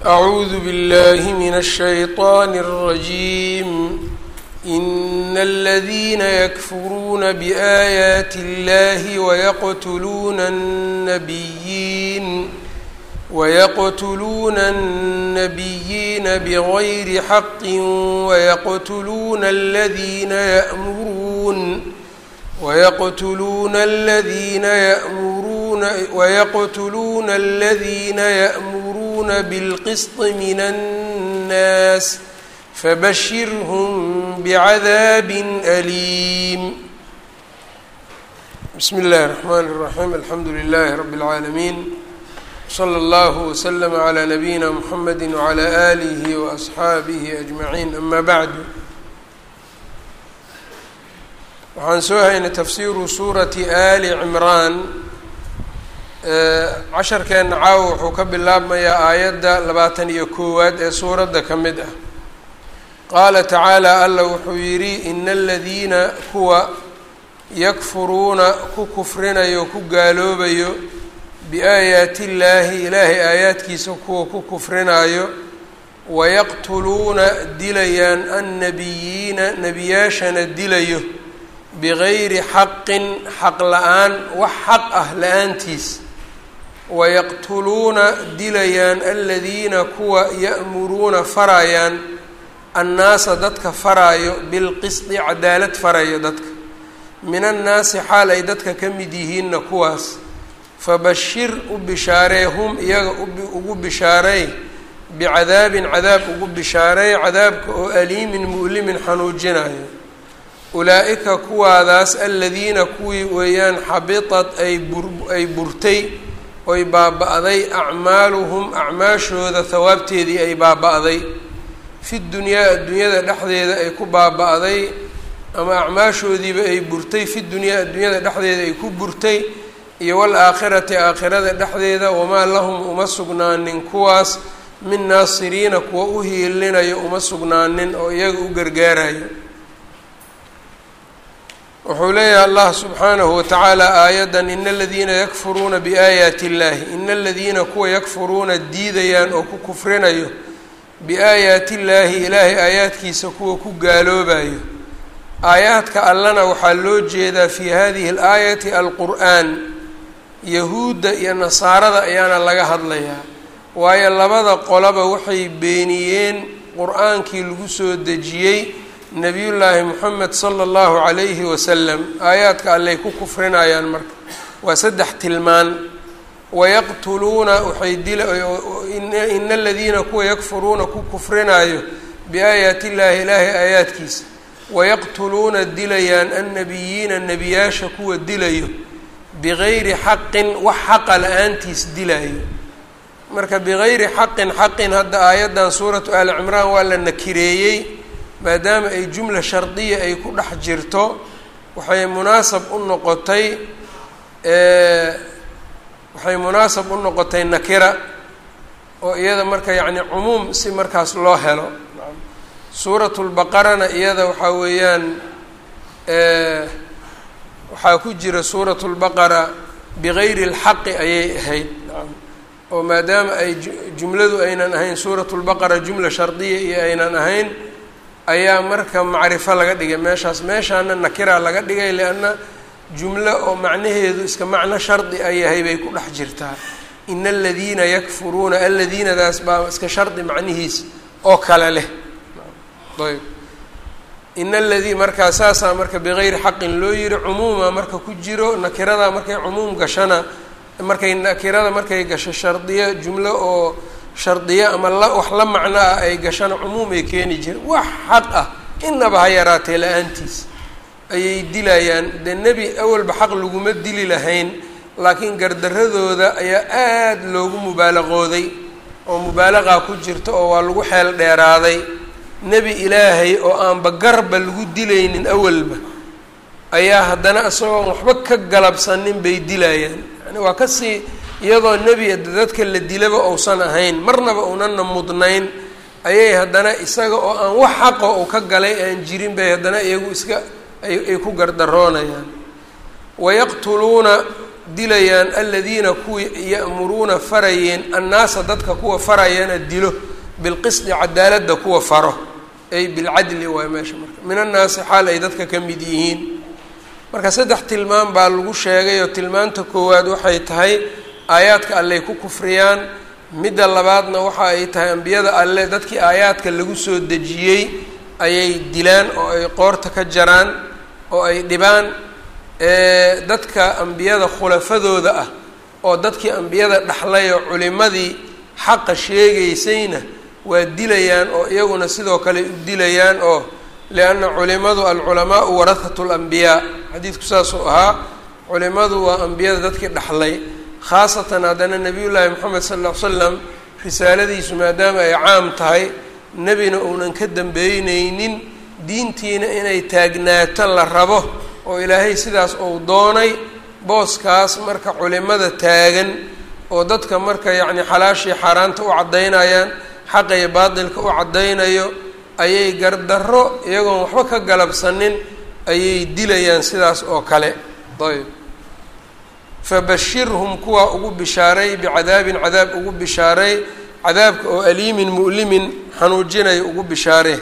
أعوذ بالله من الشيطان الرجيم إن الذين يكفرون بآيات الله ويقتلون النبيين ويقتلون النبيين بغير حق ويقتلون الذين يأمرون ويقتلون الذين يأمرون ويقتلون الذين يأمرون بالقسط من الناس فبشرهم بعذاب أليم بسم الله الرحمن الرحيم الحمد لله رب العالمين صلى الله وسلم على نبينا محمد وعلى آله وأصحaabihi أجمعين أما بعد waxaan soo haynay tafsiiru suurati ali cimraan casharkeenna caawa wuxuu ka bilaabmayaa aayadda labaatan iyo koowaad ee suuradda ka mid ah qaala tacaala alla wuxuu yidhi ina aladiina kuwa yakfuruuna ku kufrinayo ku gaaloobayo biaayaati illaahi ilaahay aayaadkiisa kuwa ku kufrinaayo wayaqtuluuna dilayaan annabiyiina nebiyaashana dilayo bigayri xaqin xaq la-aan wax xaq ah la-aantiis wayaqtuluuna dilayaan aladiina kuwa ya'muruuna farayaan annaasa dadka faraayo bilqisdi cadaalad farayo dadka min annaasi xaal ay dadka ka mid yihiinna kuwaas fabashir u bishaaree hum iyaga ugu bishaareey bicadaabin cadaab ugu bishaareey cadaabka oo aliimin mu'limin xanuujinayo ulaa-ika kuwaadaas aladiina kuwii weeyaan xabitat ay bur ay burtay oy baaba-day acmaaluhum acmaashooda hawaabteedii ay baaba-day fi dunyaa adduunyada dhexdeeda ay ku baaba-day ama acmaashoodiiba ay burtay fi dunyaa adduunyada dhexdeeda ay ku burtay iyo wal-aakhirati aakhirada dhexdeeda wamaa lahum uma sugnaanin kuwaas min naasiriina kuwa u hiilinayo uma sugnaanin oo iyaga u gargaarayo wuxuu leeyahay allah subxaanahu watacaala aayaddan ina aladiina yakfuruuna biaayaati illaahi ina aladiina kuwa yakfuruuna diidayaan oo ku kufrinayo biaayaati illaahi ilaahay aayaadkiisa kuwa ku gaaloobayo aayaadka allana waxaa loo jeedaa fii hadihi alaayati alqur'aan yahuudda iyo nasaarada ayaana laga hadlayaa waayo labada qolaba waxay beeniyeen qur-aankii lagu soo dejiyey nebiyullaahi moxamed sala allahu calayhi wasalam aayaadka allay ku kufrinayaan marka waa saddex tilmaan wayaqtuluuna waxay dila ina aladiina kuwa yakfuruuna ku kufrinayo biaayaati illaahi ilaahay aayaadkiisa wayaqtuluuna dilayaan annabiyiina nebiyaasha kuwa dilayo bigayri xaqin wax xaqa la-aantiis dilayo marka bigayri xaqin xaqin hadda aayaddan suuratu aali cimraan waa la nakireeyey maadaama ay jumla shardiya ay ku dhex jirto waxay munaasab u noqotay waxay munaasab u noqotay nakira oo iyada marka yacni cumuum si markaas loo helo suuratu lbaqarana iyada waxaa weeyaan waxaa ku jira suuratu lbaqara bigayri اlxaqi ayay ahayd oo maadaama ay jumladu aynan ahayn suuratu lbaqara jumla shardiya iyo aynan ahayn ayaa marka macrifo laga dhigay meeshaas meeshaana nakira laga dhigay lianna jumlo oo macnaheedu iska macno shardi a yahay bay ku dhex jirtaa ina aladiina yakfuruuna aladiinadaas baa iska shardi macnihiis oo kale leh ayb ina aladii markaa saasaa marka bigayri xaqin loo yiri cumuuma marka ku jiro nakirada markay cumuum gashana markay nakirada markay gasho shardiyo jumlo oo shardiyo ama la wax la macno ah ay gashana cumuumay keeni jireen wax xaq ah inaba ha yaraatee la-aantiis ayay dilayaan dee nebi awalba xaq laguma dili lahayn laakiin gardaradooda ayaa aada loogu mubaalaqooday oo mubaalaqaa ku jirta oo waa lagu xeel dheeraaday nebi ilaahay oo aanba garba lagu dilaynin awalba ayaa haddana isagoon waxba ka galabsanin bay dilayaan yani waa kasii iyadoo nebi dadka la dilaba uusan ahayn marnaba unana mudnayn ayay haddana isaga oo aan wax xaqo uu ka galay aan jirin bay haddana iyagu iska ay ku gardaroonayaan wayaqtuluuna dilayaan aladiina kuwii ya'muruuna farayeen annaasa dadka kuwa farayana dilo bilqisdi cadaaladda kuwa faro ay bilcadli waay meesha marka min annaasi xaal ay dadka ka mid yihiin marka saddex tilmaan baa lagu sheegay oo tilmaanta koowaad waxay tahay aayaadka alley ku kufriyaan midda labaadna waxa ay tahay ambiyada alle dadkii aayaadka lagu soo dejiyey ayay dilaan oo ay qoorta ka jaraan oo ay dhibaan dadka ambiyada khulafadooda ah oo dadkii ambiyada dhaxlay oo culimadii xaqa sheegaysayna waa dilayaan oo iyaguna sidoo kale u dilayaan oo lianna culimadu alculamaau warahatu lambiyaa xadiidku saasuu ahaa culimadu waa ambiyada dadkii dhaxlay khaasatan haddana nebiyullaahi moxamed sal ll ly slam risaaladiisu maadaama ay caam tahay nebina uunan ka dambeyneynin diintiina inay taagnaato la rabo oo ilaahay sidaas uu doonay booskaas marka culimada taagan oo dadka marka yacni xalaashii xaaraanta u caddaynayaan xaqa iyo baatilka u caddaynayo ayay gardarro iyagoon waxba ka galabsanin ayay dilayaan sidaas oo kale ayb fabashirhum kuwaa ugu bishaaray bicadaabin cadaab ugu bishaaray cadaabka oo aliimin mu'limin xanuujinaya ugu bishaare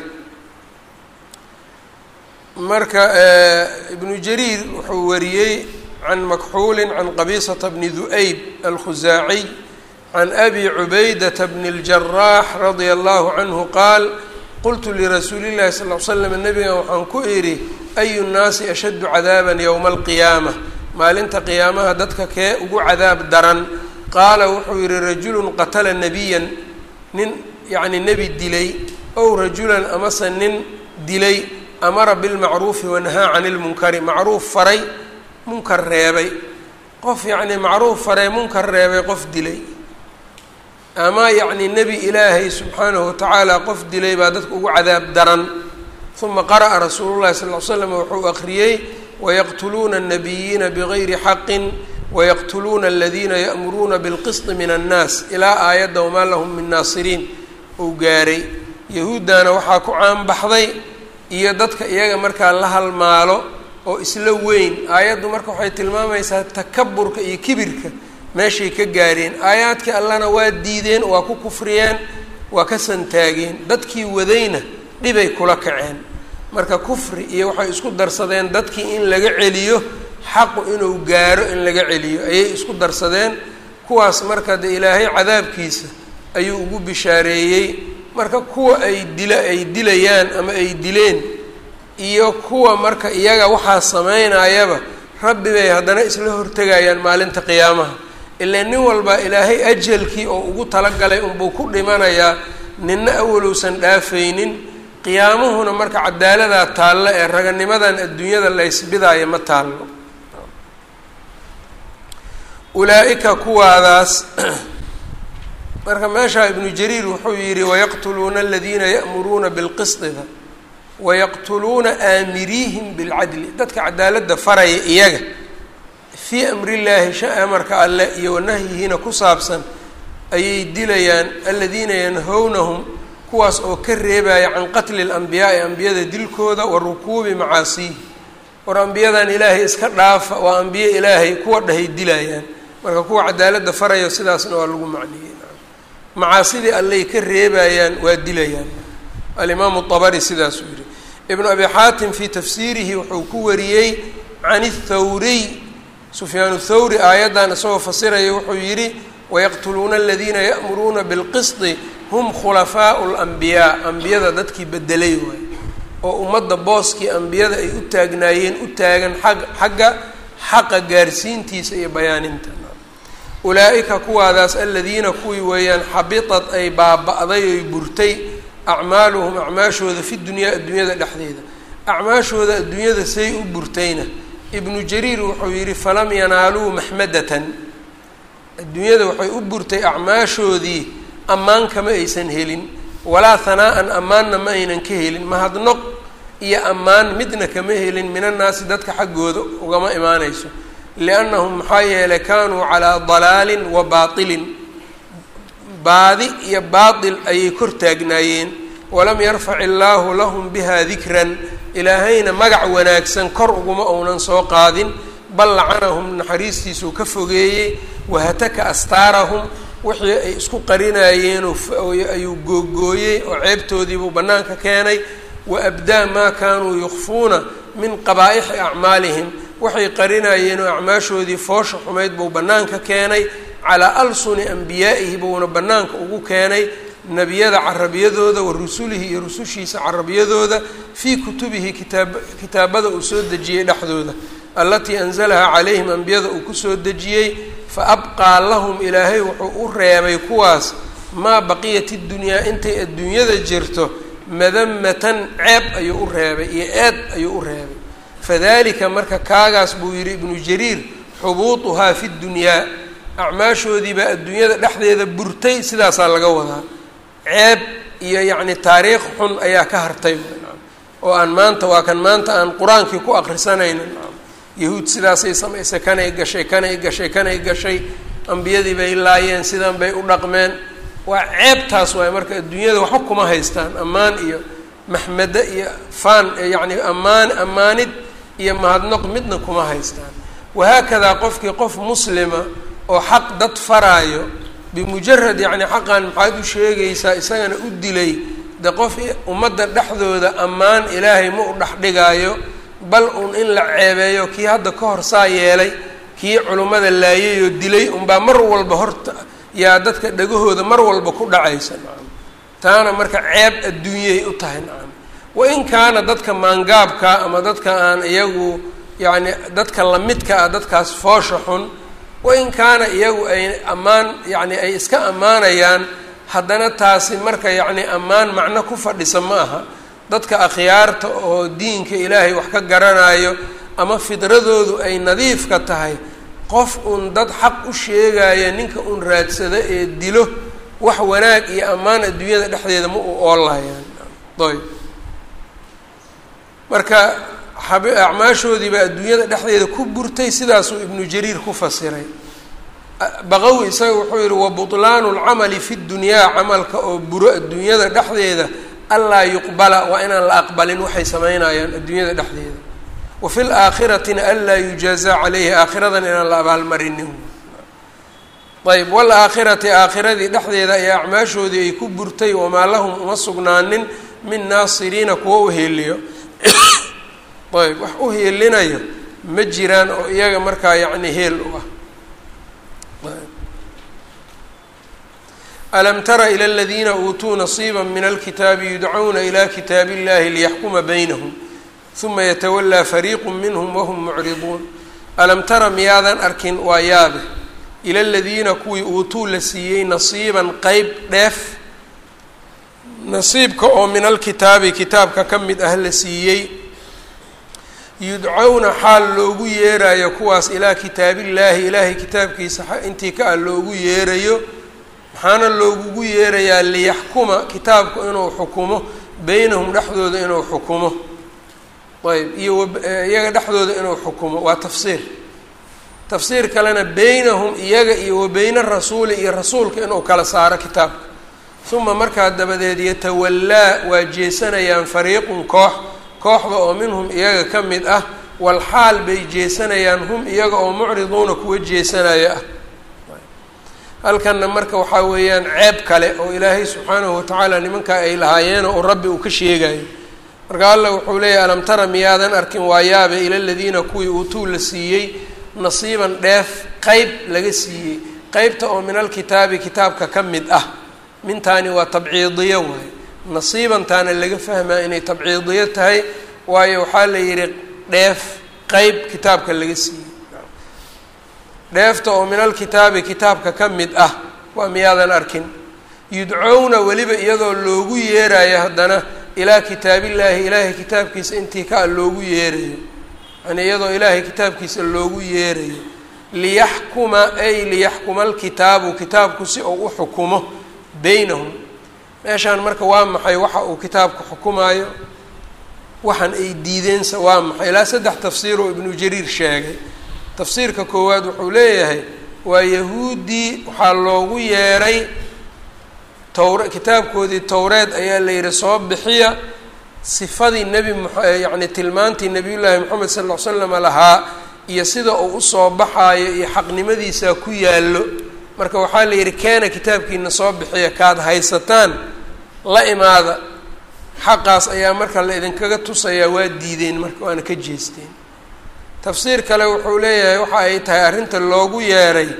marka ibnu jariir wuxuu wariyey can makxuulin can qabisata bni du'ayb alkhusaaciy can abi cubaydata bni اljaraax radia allahu canhu qaal qultu lirasuuli llahi sal l slam nabigan waxaan ku idhi ayu nnaasi ashaddu cadaaban yowma alqiyaama maalinta qiyaamaha dadka kee ugu cadaab daran qaala wuxuu yihi rajulun qatala nebiyan nin yacni nebi dilay ow rajulan amase nin dilay amara bilmacruufi wanahaa cani lmunkari macruuf faray munkar reebay qof yacni macruuf faray munkar reebay qof dilay ama yacni nebi ilaahay subxaanahu watacaala qof dilay baa dadka ugu cadaab daran uma qara'a rasuulu llahi sal ly slam wuxuu akhriyey wayaqtuluuna الnabiyiina bigayri xaqin wayaqtuluuna aladiina ya'muruuna bilqisdi min annaas ilaa aayadda wamaa lahum min naasiriin uu gaaray yahuuddana waxaa ku caanbaxday iyo dadka iyaga markaa la halmaalo oo isla weyn aayaddu marka waxay tilmaamaysaa takaburka iyo kibirka meeshay ka gaareen aayaadkii allana waa diideen waa ku kufriyeen waa ka santaageen dadkii wadayna dhibay kula kaceen marka kufri iyo waxay isku darsadeen dadkii in laga celiyo xaqu inuu gaaro in laga celiyo ayay isku darsadeen kuwaas marka de ilaahay cadaabkiisa ayuu ugu bishaareeyey marka kuwa ay dila ay dilayaan ama ay dileen iyo kuwa marka iyaga waxaa sameynayaba rabbi bay haddana isla hortegayaan maalinta qiyaamaha ilaa nin walba ilaahay ajalkii oo ugu talagalay unbuu ku dhimanayaa ninna awalowsan dhaafaynin qiyaamuhuna marka cadaaladaa taallo ee raganimadan adduunyada la ysbidaayo ma taallo ulaa-ika kuwaadaas marka meeshaa ibnu jariir wuxuu yidhi wayaqtuluuna aladiina ya'muruuna bilqisdida wayaqtuluuna aamiriihim bilcadli dadka cadaaladda faraya iyaga fii amrillaahi sha amarka alleh iyo wanahyihiina ku saabsan ayay dilayaan aladiina yanhownahum kuwaas oo ka reebaya can qatli اlanbiyaai ambiyada dilkooda wa rukuubi macaasiihi war ambiyadan ilaahay iska dhaafa waa ambiye ilaahay kuwa dhahay dilayaan marka kuwa cadaaladda farayo sidaasna waa lagu macniyey macaasidii allay ka reebayaan waa dilayaan alimaamu طabari sidaasuu yihi ibnu abi xaatim fii tafsiirihi wuxuu ku wariyey can اthawriy sufyaan thawri aayaddan isagoo fasiraya wuxuu yidhi wayaqtuluuna aladiina ya'muruuna bilqisdi hum khulafaau lanbiyaa ambiyada dadkii bedelay waay oo ummadda booskii ambiyada ay u taagnaayeen u taagan ag xagga xaqa gaarsiintiisa iyo bayaaninta ulaa-ika kuwaadaas aladiina kuwii weeyaan xabitad ay baaba-day oy burtay acmaaluhum acmaashooda fi dunyaa adduunyada dhexdeeda acmaashooda adduunyada say u burtayna ibnu jariir wuxuu yidhi falam yanaaluu maxmadatan adduunyada waxay u burtay acmaashoodii ammaan kama aysan helin walaa hanaa-an ammaanna ma aynan ka helin mahadnoq iyo ammaan midna kama helin minannaasi dadka xaggooda ugama imaanayso liannahum maxaa yeelay kaanuu calaa dalaalin wa baatilin baadi iyo baatil ayay kor taagnaayeen walam yarfac illaahu lahum biha dikran ilaahayna magac wanaagsan kor uguma uunan soo qaadin bal lacanahum naxariistiisuu ka fogeeyey wahataka astaarahum wixii ay isku qarinayeen ayuu googooyey oo ceebtoodiibuu bannaanka keenay wa abdaa maa kaanuu yukfuuna min qabaa'ixi acmaalihim waxay qarinayeen oo acmaashoodii foosha xumayd buu bannaanka keenay calaa alsuni ambiyaa'ihi buuna bannaanka ugu keenay nebiyada carabiyadooda wa rusulihi iyo rusushiisa carabiyadooda fii kutubihi kitaab kitaabada uu soo dejiyey dhexdooda allatii anzalahaa calayhim ambiyada uu kusoo dejiyey fa abqaa lahum ilaahay wuxuu u reebay kuwaas maa baqiyat iddunyaa intay adduunyada jirto madamatan ceeb ayuu u reebay iyo eed ayuu u reebay fadalika marka kaagaas buu yidhi ibnu jariir xubuutuhaa fi ddunyaa acmaashoodiibaa adduunyada dhexdeeda burtay sidaasaa laga wadaa ceeb iyo yacni taariikh xun ayaa ka hartay oo aan maanta waa kan maanta aan qur-aankii ku akrisanayno yahuud sidaasay samaysay kanay gashay kanay gashay kanay gashay ambiyadii bay laayeen sidan bay u dhaqmeen waa ceebtaas waay marka adduunyada waxba kuma haystaan ammaan iyo maxmado iyo faan yacni ammaan ammaanid iyo mahadnoq midna kuma haystaan wahaakadaa qofkii qof muslima oo xaq dad faraayo bimujarad yacni xaqan maxaad u sheegaysaa isagana u dilay de qof ummadda dhexdooda ammaan ilaahay ma u dhexdhigaayo bal un in la ceebeeyo kii hadda ka hor saa yeelay kii culummada laayayoo dilay unbaa mar walba horta yaa dadka dhagahooda mar walba ku dhacaysa nacam taana marka ceeb adduunyay u tahay nacam wain kaana dadka maangaabka ama dadka aan iyagu yacni dadka lamidka ah dadkaas foosha xun wain kaana iyagu ay ammaan yacni ay iska ammaanayaan haddana taasi marka yacni ammaan macno ku fadhisa ma aha dadka akhyaarta oo diinka ilaahay wax ka garanayo ama fidradoodu ay nadiifka tahay qof uun dad xaq u sheegaya ninka uun raadsado ee dilo wax wanaag iyo ammaan adduunyada dhexdeeda ma u oolayaan ayb marka acmaashoodii baa adduunyada dhexdeeda ku burtay sidaasuu ibnu jariir ku fasiray baqawi isaga wuxuu yihi wa butlaanu lcamali fi dunyaa camalka oo buro adduunyada dhexdeeda anlaa yuqbala waa inaan la aqbalin waxay samaynayaan adduunyada dhexdeeda wa fi laakhiratina anlaa yujaazaa caleyhi aakhiradan inaan la abaalmarinin ayb waalaakhirati aakhiradii dhexdeeda ayaa acmaashoodii ay ku burtay wamaa lahum uma sugnaanin min naasiriina kuwa u heeliyo ayb wax u heelinayo ma jiraan oo iyaga markaa yacni heel u ah alam tara ilى اladiina uutuu nasiiba min alkitaabi yudcauna ilى kitaabi اllahi liyaxkuma baynahum uma yatawalaa fariiqu minhm wahum mucriduun alam tara miyaadan arkin waa yaabe ila ladiina kuwii uutuu la siiyey nasiiban qeyb dheef nasiibka oo min alkitaabi kitaabka ka mid ah la siiyey yudcawna xaal loogu yeerayo kuwaas ilaa kitaabillaahi ilaahay kitaabkiisa intii ka ah loogu yeerayo maxaana loogugu yeerayaa liyaxkuma kitaabku inuu xukumo beynahum dhexdooda inuu xukumo ayb iyo iyaga dhexdooda inuu xukumo waa tafsiir tafsiir kalena beynahum iyaga iyo wa beyna rasuuli iyo rasuulka inuu kala saaro kitaabka uma markaa dabadeed yatawallaa waa jeesanayaan fariiqun koox kooxda oo minhum iyaga ka mid ah walxaal bay jeesanayaan hum iyaga oo mucriduuna kuwa jeesanaya ah halkanna marka waxaa weeyaan ceeb kale oo ilaahay subxaanahu watacaala nimankaa ay lahaayeeno oo rabbi uu ka sheegayo marka allah wuxuu leeyahy alam tara miyaadan arkin waayaabe ila ladiina kuwii uutuu la siiyey nasiiban dheef qeyb laga siiyey qeybta oo min alkitaabi kitaabka ka mid ah mintaani waa tabciidiyo waaye nasiibantaana laga fahmaa inay tabciidiyo tahay waayo waxaa la yidhi dheef qeyb kitaabka laga siiyey dheefta oo min alkitaabi kitaabka ka mid ah waa miyaadan arkin yudcowna weliba iyadoo loogu yeerayo haddana ilaa kitaabillaahi ilaahay kitaabkiisa intii ka a loogu yeerayo yani iyadoo ilaahay kitaabkiisa loogu yeerayo liyaxkuma ay liyaxkuma alkitaabu kitaabku si uu u xukumo beynahum meeshaan marka waa maxay waxa uu kitaabku xukumaayo waxaan ay diideensa waa maxay ilaa saddex tafsiir oo ibnu jariir sheegay tafsiirka koowaad wuxuu leeyahay waa yahuuddii waxaa loogu yeeray towr kitaabkoodii towreed ayaa la yihi soo bixiya sifadii nebi m yacni tilmaantii nebiyullaahi moxamed sal ll ly slama lahaa iyo sida uu usoo baxaayo iyo xaqnimadiisaa ku yaallo marka waxaa la yidhi keena kitaabkiina soo bixiya kaad haysataan la imaada xaqaas ayaa marka la idinkaga tusayaa waa diideen marka waana ka jeesteen tafsiir kale wuxuu leeyahay waxa ay tahay arrinta loogu yeeray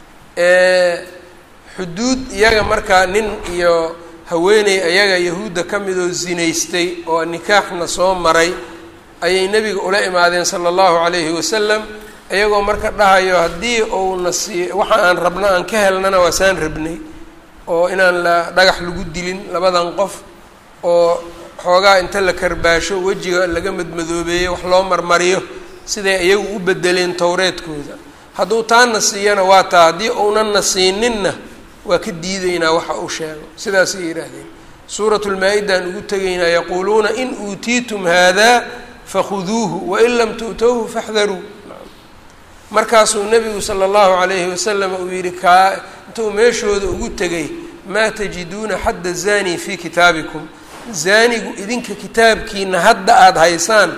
xuduud iyaga markaa nin iyo haweeney ayaga yahuudda ka mid oo zinaystay oo nikaaxna soo maray ayay nebiga ula imaadeen sala allahu calayhi wasalam iyagoo marka dhahayo haddii uuna sii waxa aan rabno aan ka helnana waa saan rabnay oo inaan la dhagax lagu dilin labadan qof oo xoogaa inta la karbaasho wejiga laga madmadoobeeyey wax loo marmariyo siday iyagu u bedeleen towreedkooda hadduu taana siiyana waa taa haddii uunanna siininna waa ka diideynaa waxa uu sheego sidaasay yidhaahdeen suuratu lmaa-idaan ugu tegaynaa yaquuluuna in uutiitum haadaa fakhuduuhu wain lam tu'towhu faxdaruu markaasuu nebigu sala allahu calayhi wasalam uu yidhi kaa intuu meeshooda ugu tegay maa tajiduuna xadda zani fii kitaabikum zaanigu idinka kitaabkiina hadda aada haysaan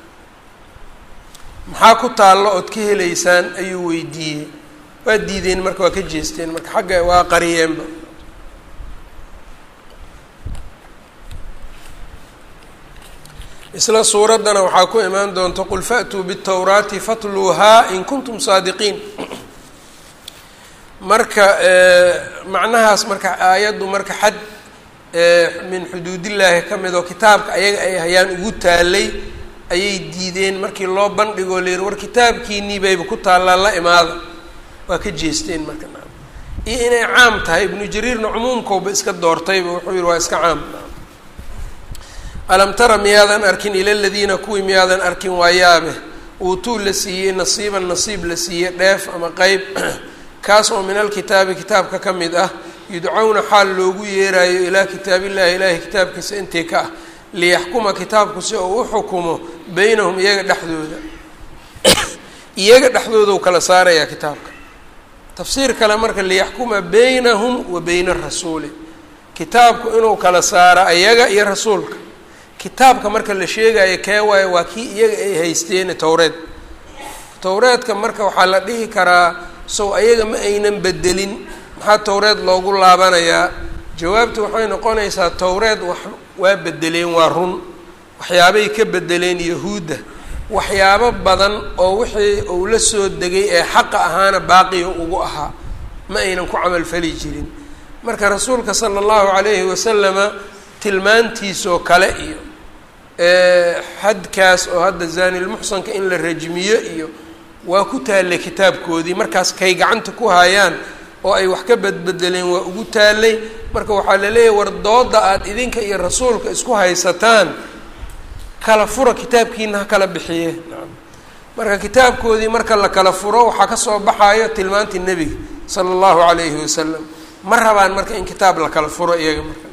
maxaa ku taallo ood ka helaysaan ayuu weydiiyey waa diideen marka waa ka jeesteen marka xagga waa qariyeenba isla suuraddana waxaa ku imaan doonta qul fa'tuu bitawraati fatluuhaa in kuntum saadiqiin marka macnahaas marka aayaddu marka xad min xuduudillaahi ka mid oo kitaabka ayaga ay hayaan ugu taalay ayay diideen markii loo bandhigoo la yihi war kitaabkiinii bayba ku taallaa la imaada waa ka jeesteen marka naam iyo inay caam tahay ibnu jariirna cumuumkooba iska doortayba wuxuu yihi waa iska caam alam tara miyaadan arkin ila ladiina kuwii miyaadan arkin waa yaabe uutuu la siiyey nasiiban nasiib la siiyey dheef ama qeyb kaas oo min alkitaabi kitaabka ka mid ah yudcowna xaal loogu yeeraayo ilaa kitaabillahi ilaahi kitaabkiisa intii ka ah liyaxkuma kitaabku si uu u xukumo beynahum iyaga dhexdooda iyaga dhexdoodau kala saarayaa kitaabka tafsiir kale marka liyaxkuma beynahum wa beyna rasuuli kitaabku inuu kala saaro ayaga iyo rasuulka kitaabka marka la sheegayo kee waayo waa kii iyaga ay haysteen towreed towreedka marka waxaa la dhihi karaa sow ayaga ma aynan bedelin maxaa towreed loogu laabanayaa jawaabtu waxay noqonaysaa towreed wax waa bedeleen waa run waxyaabay ka bedeleen yahuudda waxyaabo badan oo wixii uu la soo degay ee xaqa ahaana baaqiga ugu ahaa ma aynan ku camalfali jirin marka rasuulka sala allahu calayhi wasalama tilmaantiisoo kale iyo xadkaas oo hadda zaanilmuxsanka in la rajmiyo iyo waa ku taallay kitaabkoodii markaas kay gacanta ku hayaan oo ay wax ka badbedeleen waa ugu taallay marka waxaa la leeyahay war dooda aada idinka iyo rasuulka isku haysataan kala fura kitaabkiina ha kala bixiye marka kitaabkoodii marka la kala furo waxaa kasoo baxayo tilmaantii nebiga sala allahu calayhi wasalam ma rabaan marka in kitaab la kala furo iyaga marka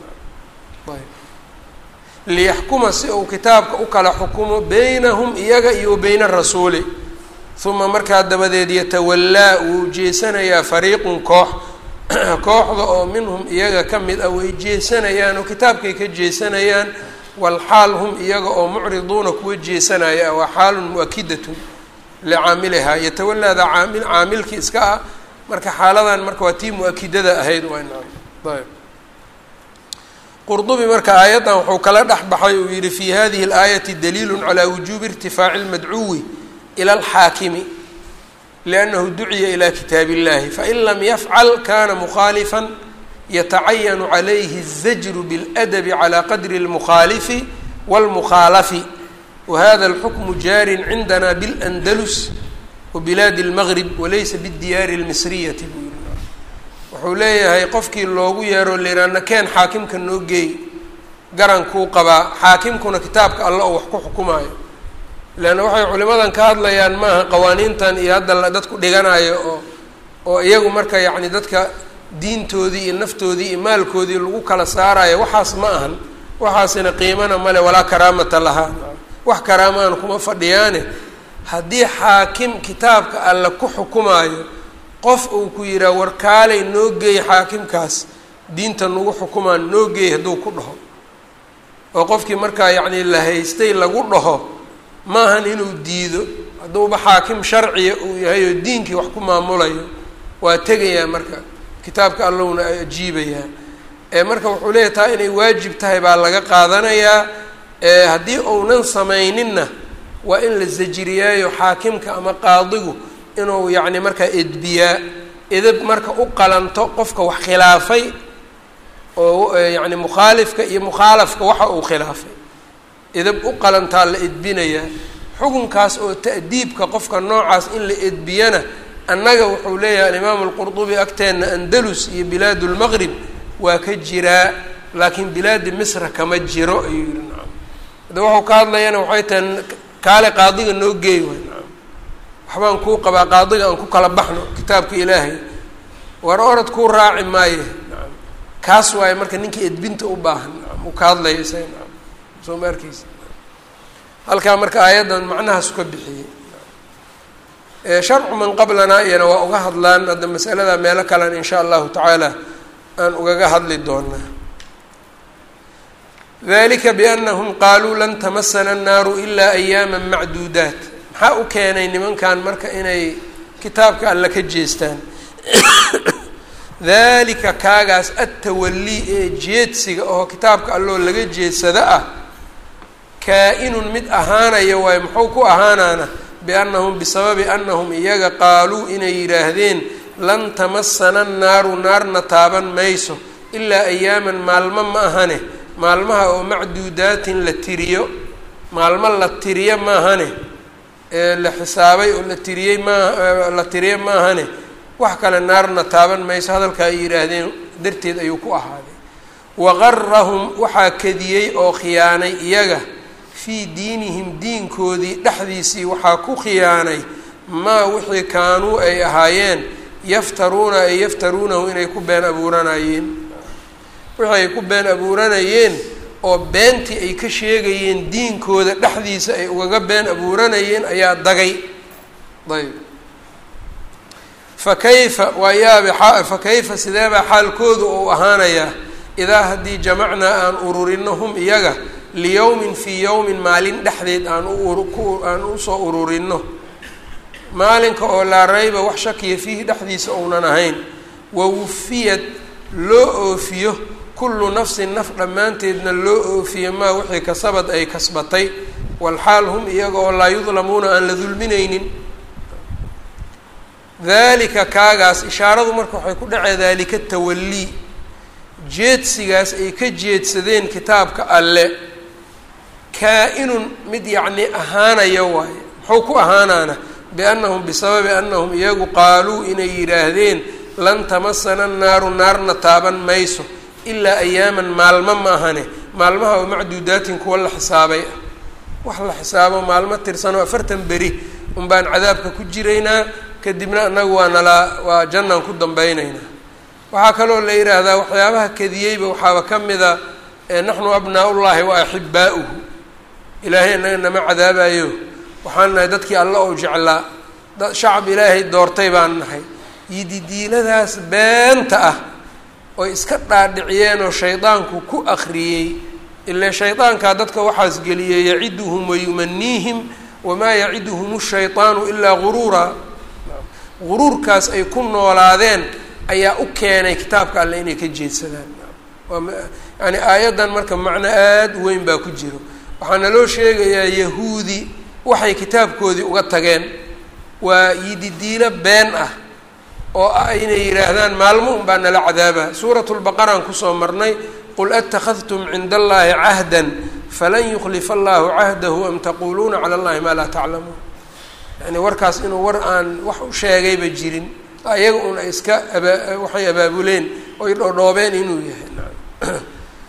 liyaxkuma si uu kitaabka u kala xukumo beynahum iyaga iyo beyna rasuuli uma markaa dabadeed yatawallaa wuu jeesanayaa fariiqun koox kooxda oo minhum iyaga ka mid ah way jeesanayaan oo kitaabkay ka jeesanayaan walxaal hum iyaga oo mucriduuna kuwa jeesanaya ah waa xaalun mu-akidatun licaamilihaa yatawalaada caamil caamilkii iska ah marka xaaladan marka waa tii mu-akidada ahayd waa ayb qurdubi marka aayaddan wuxuu kala dhex baxay uu yihi fi hadihi اlaayati daliilu calى wujuubi irtifaaci اlmadcuwi ilى اlxaakimi liannahu duciya ilى kitaab اllahi fain lam yafcal kana mukhaalifa yatacayanu calayhi الzajru bاladabi calى qadri اlmukhaalifi wاlmukhaalafi wahada اlxukmu jaarin cindana bاlandalus wabilaadi اlmgrib walaysa bاdiyaari اlmisriyati buu yihi wuxuu leeyahay qofkii loogu yeero liraana keen xaakimka noo geey garankuu qabaa xaakimkuna kitaabka alla oo wax ku xukumaayo leanna waxay culimadan ka hadlayaan maaha qawaaniintan iyo hadda dadku dhiganayo oo oo iyagu marka yacni dadka diintoodii iyo naftoodii iyo maalkoodii lagu kala saarayo waxaas ma ahan waxaasina qiimana male walaa karaamata lahaa wax karaamaan kuma fadhiyaane haddii xaakim kitaabka alla ku xukumaayo qof uu ku yidhaha war kaalay noo geey xaakimkaas diinta nagu xukumaan noo geey hadduu ku dhaho oo qofkii markaa yacni la haystay lagu dhaho maahan inuu diido hadduuba xaakim sharciya uu yahay oo diinkii wax ku maamulayo waa tegayaa marka kitaabka allowna ajiibayaa ee marka wuxuu leeyahy taa inay waajib tahay baa laga qaadanayaa haddii uunan samayninna waa in la zajiriyaayo xaakimka ama qaadigu inuu yacni markaa edbiyaa edab marka u qalanto qofka wax khilaafay oo yacni mukhaalifka iyo mukhaalafka waxa uu khilaafay edab u qalantaa la edbinayaa xukunkaas oo ta'diibka qofka noocaas in la edbiyana annaga wuxuu leeyahay alimaamu alqurdubi agteenna andalus iyo bilaad lmaqrib waa ka jiraa laakiin bilaadi misra kama jiro ayuu yihi nacam hadda waxau ka hadlayana waxay tahay kaale qaadiga noo geey way nacam waxbaan kuu qabaa qaadiga aan ku kala baxno kitaabka ilaahay war orad kuu raaci maaye nacam kaas waaye marka ninka edbinta u baahan nacam uu ka hadlaya isaga nacam soo ma arkeysa halkaa marka aayaddan macnahaasu ka bixiyey sharcu man qablanaa iyana waa uga hadlaan hadda masalada meelo kalean in sha allahu tacaala aan ugaga hadli doonaa dalika biannahum qaaluu lan tamasana annaaru ilaa ayaama macduudaat maxaa u keenay nimankan marka inay kitaabka alle ka jeestaan dalika kaagaas attawallii ee jeedsiga oo kitaabka alloo laga jeedsada ah kaa-inun mid ahaanaya waayo muxuu ku ahaanaana biannahum bisababi annahum iyaga qaaluu inay yidhaahdeen lan tamasana annaaru naarna taaban mayso ilaa ayaaman maalmo ma ahane maalmaha oo macduudaatin la tiriyo maalmo la tiriyo maahane ee la xisaabay oo la tiriyey maa la tiriyo maahane wax kale naarna taaban mayso hadalka ay yidhaahdeen darteed ayuu ku ahaaday waqarahum waxaa kadiyey oo khiyaanay iyaga fii diinihim diinkoodii dhexdiisii waxaa ku khiyaanay maa wixii kaanuu ay ahaayeen yaftaruuna ay yaftaruunahu inay ku been abuuranayeen wixii ay ku been abuuranayeen oo beentii ay ka sheegayeen diinkooda dhexdiisa ay ugaga been abuuranayeen ayaa dagay ayb fa kayfa waa yaabe fa kayfa sideebaa xaalkoodu uu ahaanayaa idaa haddii jamacnaa aan ururinno hum iyaga liyowmin fii yowmin maalin dhexdeed aan aan usoo ururinno maalinka oo laa rayba wax shakiya fiihi dhexdiisa ounan ahayn wawufiyad loo oofiyo kullu nafsin naf dhammaanteedna loo oofiyo maa wixii kasabad ay kasbatay walxaal hum iyaga oo laa yudlamuuna aan la dulminaynin dalika kaagaas ishaaradu marka waxay ku dhacee daalika tawallii jeedsigaas ay ka jeedsadeen kitaabka alle kaa-inun mid yacni ahaanaya waaye muxuu ku ahaanaana biannahum bisababi annahum iyagu qaaluu inay yidhaahdeen lan tamasana annaaru naarna taaban mayso ilaa ayaaman maalmo ma ahane maalmaha oo macduudaatin kuwa la xisaabay ah wax la xisaabo maalmo tirsanoo afartan beri un baan cadaabka ku jiraynaa kadibna annagu waa nalaa waa jannaan ku dambaynaynaa waxaa kaloo la yidhaahdaa waxyaabaha kadiyeyba waxaaba ka mida naxnu abnaa-ullaahi wa axibbaa'uhu ilaahay annaga nama cadaabayo waxaan nahay dadkii alla ou jeclaa dad shacab ilaahay doortay baan nahay yididiiladaas beenta ah oy iska dhaadhiciyeen oo shaydaanku ku akriyey ile shaydaankaa dadka waxaas geliyey yaciduhum wayumaniihim wamaa yaciduhum shayطaanu ilaa guruura guruurkaas ay ku noolaadeen ayaa u keenay kitaabka alle inay ka jeedsadaan yani aayaddan marka macno aada u weyn baa ku jiro waxaana loo sheegayaa yahuudi waxay kitaabkoodii uga tageen waa yididiilo been ah oo ah inay yidhaahdaan maalmo un baa nala cadaaba suurat lbaqaraan kusoo marnay qul atakadtum cinda allahi cahda falan yuklifa allahu cahdahu am taquluuna cala allahi maa laa taclamuun yani warkaas inuu war aan wax u sheegayba jirin ayaga un ay iska aba waxay abaabuleen oy dhoodhoobeen inuu yahay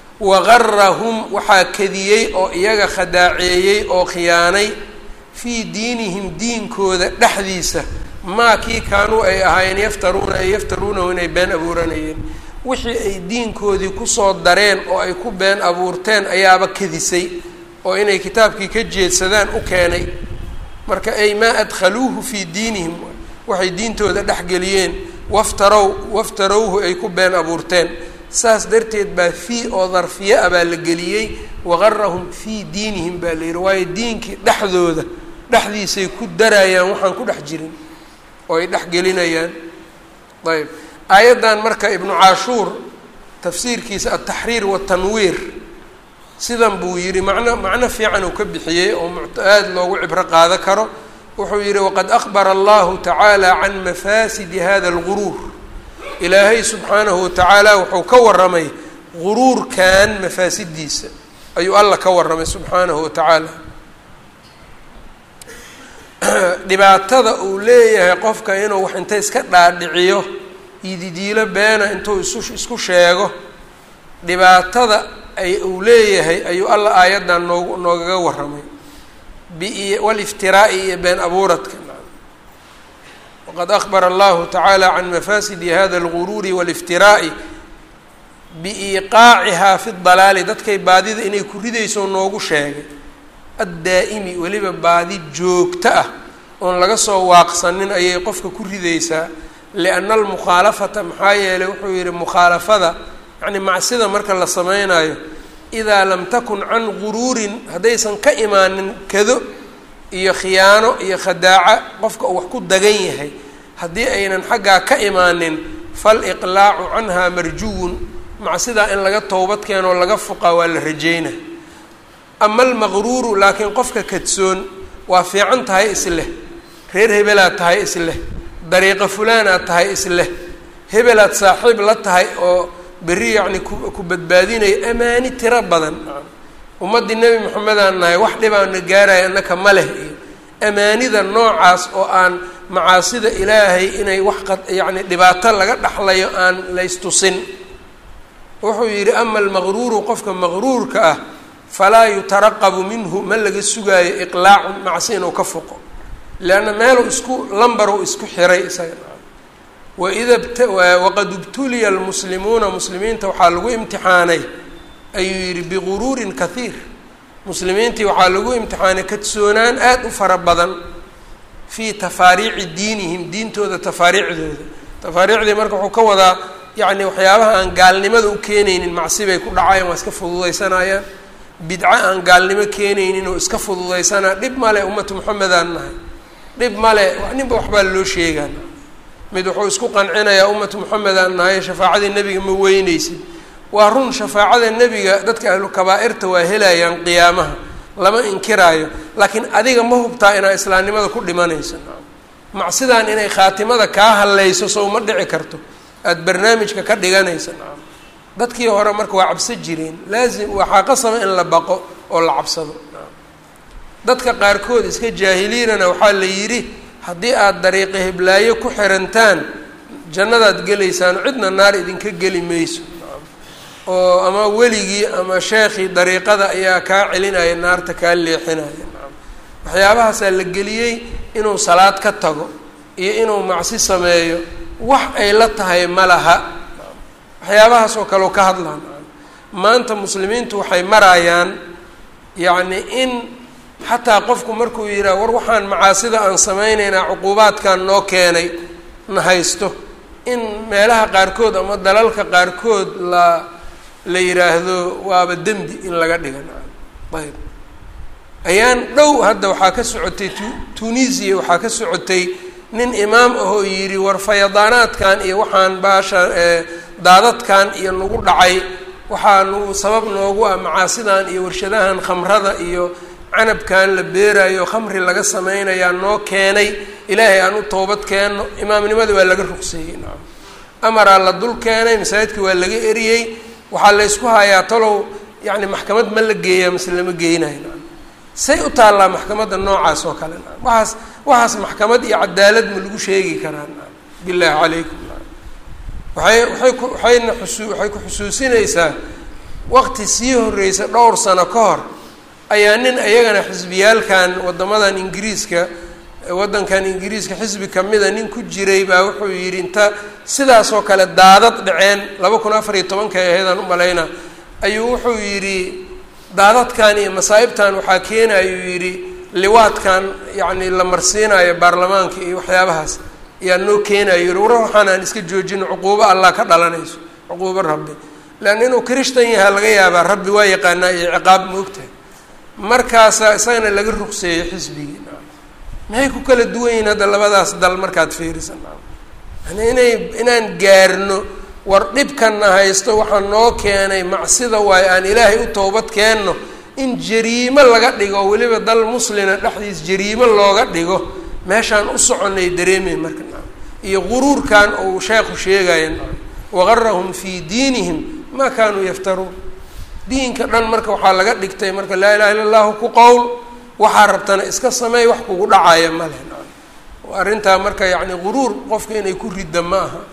waqarahum waxaa kadiyey oo iyaga khadaaceeyey oo khiyaanay fii diinihim diinkooda dhexdiisa maa kii kaanuu ay ahaayeen yaftaruuna ay yaftaruunahu inay been abuuranayeen wixii ay diinkoodii kusoo dareen oo ay ku been abuurteen ayaaba kadisay oo inay kitaabkii ka jeedsadaan u keenay marka ay maa adkhaluuhu fii diinihim waxay diintooda dhexgeliyeen waftarow waftarowhu ay ku been abuurteen saas darteed baa fii oo darfiye ah baa la geliyey waqarahum fii diinihim baa la yihi waayo diinkii dhexdooda dhexdiisay ku darayaan waxaan ku dhex jirin oo ay dhex gelinayaan ayb aayaddan marka ibnu caashuur tafsiirkiisa altaxriir watanwiir sidan buu yidhi macno macno fiican uu ka bixiyey oo aada loogu cibro qaado karo wuxuu yidhi waqad akbara allahu tacaala can mafaasidi hada alguruur ilaahay subxaanahu watacaala wuxuu ka warramay guruurkan mafaasidiisa ayuu alla ka warramay subxaanahu watacaala dhibaatada uu leeyahay qofka inuu wax inta iska dhaadhiciyo ididiilo beena intuu isu isku sheego dhibaatada ay uu leeyahay ayuu alla aayaddan noogu noogaga warramay bi waliftiraa'i iyo been abuuradka waqad akbara allahu tacaala can mafaasidi hada alguruuri waliftiraa'i biiqaacihaa fi dalaali dadkay baadida inay ku ridayso noogu sheegay addaa'imi weliba baadi joogto ah oon laga soo waaqsanin ayay qofka ku ridaysaa lianna almukhaalafata maxaa yeelay wuxuu yidhi mukhaalafada yacni macsida marka la sameynayo idaa lam takun can guruurin haddaysan ka imaanin kado iyo khiyaano iyo khadaaca qofka uu wax ku dagan yahay haddii aynan xaggaa ka imaanin faliqlaacu canha marjuwun macsidaa in laga towbad keenoo laga fuqaa waa la rajeyna ama almaqruuru laakiin qofka kadsoon waa fiican tahay isleh reer hebelaad tahay isleh dariiqa fulaanaad tahay isleh hebelaad saaxiib la tahay oo berri yacni ku ku badbaadinayo amaani tiro badan ummaddii nebi moxamedaan nahay wax dhibaana gaaraya annaka ma leh iyo amaanida noocaas oo aan macaasida ilaahay inay wax qa yacni dhibaato laga dhaxlayo aan laystusin wuxuu yidhi ama almaqruuru qofka maqruurka ah falaa yutaraqabu minhu ma laga sugaayo iqlaacun macsi inuu ka foqo leanna meeluu isku lambaruu isku xiray isaga waida waqad ibtuliya almuslimuuna muslimiinta waxaa lagu imtixaanay ayuu yidhi biguruurin kahiir muslimiintii waxaa lagu imtixaanay kadsoonaan aada u fara badan fii tafaariici diinihim diintooda tafaariicdooda tafaariicdii marka wuxuu ka wadaa yacni waxyaabaha aan gaalnimada u keenaynin macsi bay ku dhacayaan waa iska fududaysanayaan bidco aan gaalnimo keenaynin oo iska fududaysanaa dhib male ummatu moxamedaan nahay dhib male ninba waxbaa loo sheegaan mid wuxuu isku qancinayaa ummatu moxamedaan nahay shafaacadii nebiga ma weyneysid waa run shafaacada nebiga dadka ahlu kabaa-irta waa helayaan qiyaamaha lama inkiraayo laakiin adiga ma hubtaa inaa islaamnimada ku dhimanayso macsidaan inay khaatimada kaa hallayso sow ma dhici karto aada barnaamijka ka dhiganaysa nacam dadkii hore marka waa cabso jireen laazim waxaa qasaba in la baqo oo la cabsado nacam dadka qaarkood iska jaahiliinana waxaa la yidhi haddii aada dariiqa hiblaayo ku xirantaan jannadaad gelaysaan cidna naar idinka geli mayso nacam oo ama weligii ama sheekhii dariiqada ayaa kaa celinaya naarta kaa leexinaya nacam waxyaabahaasaa la geliyey inuu salaad ka tago iyo inuu macsi sameeyo wax ay la tahay ma laha waxyaabahaas oo kale oo ka hadlaan maanta muslimiintu waxay marayaan yacni in xataa qofku markuu yidhaha war waxaan macaasida aan samaynaynaa cuquubaadkan noo keenay na haysto in meelaha qaarkood ama dalalka qaarkood la la yidhaahdo waaba dembi in laga dhiga ayb ayaan dhow hadda waxaa ka socotay tu tunisia waxaa ka socotay nin imaam ahoo yidhi war fayadaanaadkan iyo waxaan baasha daadadkan iyo nagu dhacay waxaa nagu sabab noogu ah macaasidan iyo warshadahan khamrada iyo canabkan la beerayo khamri laga sameynayaa noo keenay ilaahay aan u toobad keenno imaamnimada waa laga ruqseeyey nacam amaraa la dul keenay masaajidka waa laga eriyey waxaa la ysku hayaa talow yacni maxkamad ma la geeyaa mase lama geynayo nacam say u taallaa maxkamadda noocaas oo kale nacam waxaas waxaas maxkamad iyo cadaalad ma lagu sheegi karaa nacam bilaahi calaykum nacam waxay waxay ku waxayna xusu waxay ku xusuusinaysaa waqti sii horreysa dhowr sano ka hor ayaa nin iyagana xisbiyaalkan waddamadan ingiriiska waddankan ingiriiska xisbi kamida nin ku jiray baa wuxuu yidhi inta sidaasoo kale daadad dhaceen laba kun afar iyo tobanka ahaydaan u malayna ayuu wuxuu yidhi daadadkan iyo masaa'ibtan waxaa keenayuu yidhi liwaadkan yacni la marsiinayo baarlamaanka iyo waxyaabahaas ayaa noo keenayo yihi war waxaan aan iska joojino cuquubo allah ka dhalanayso cuquubo rabbi leanna inuu krishtan yahaa laga yaabaa rabbi waa yaqaanaa iyo ciqaab moogtahay markaasaa isagana laga ruqseeyey xisbigii maxay ku kala duwan yihiin hadda labadaas dal markaad fiirisan yani inay inaan gaarno war dhibkanna haysto waxaa noo keenay macsida waayo aan ilaahay u toobad keenno in jariimo laga dhigo weliba dal muslina dhexdiis jariimo looga dhigo meeshaan u soconay dareemay marka iyo guruurkan uu sheekhu sheegaya waqarahum fii diinihim maa kaanuu yaftaruun diinka dhan marka waxaa laga dhigtay marka laa ilaha illa allahu ku qowl waxaa rabtana iska sameey wax kugu dhacaya male arrintaa marka yacni guruur qofka inay ku ridda ma aha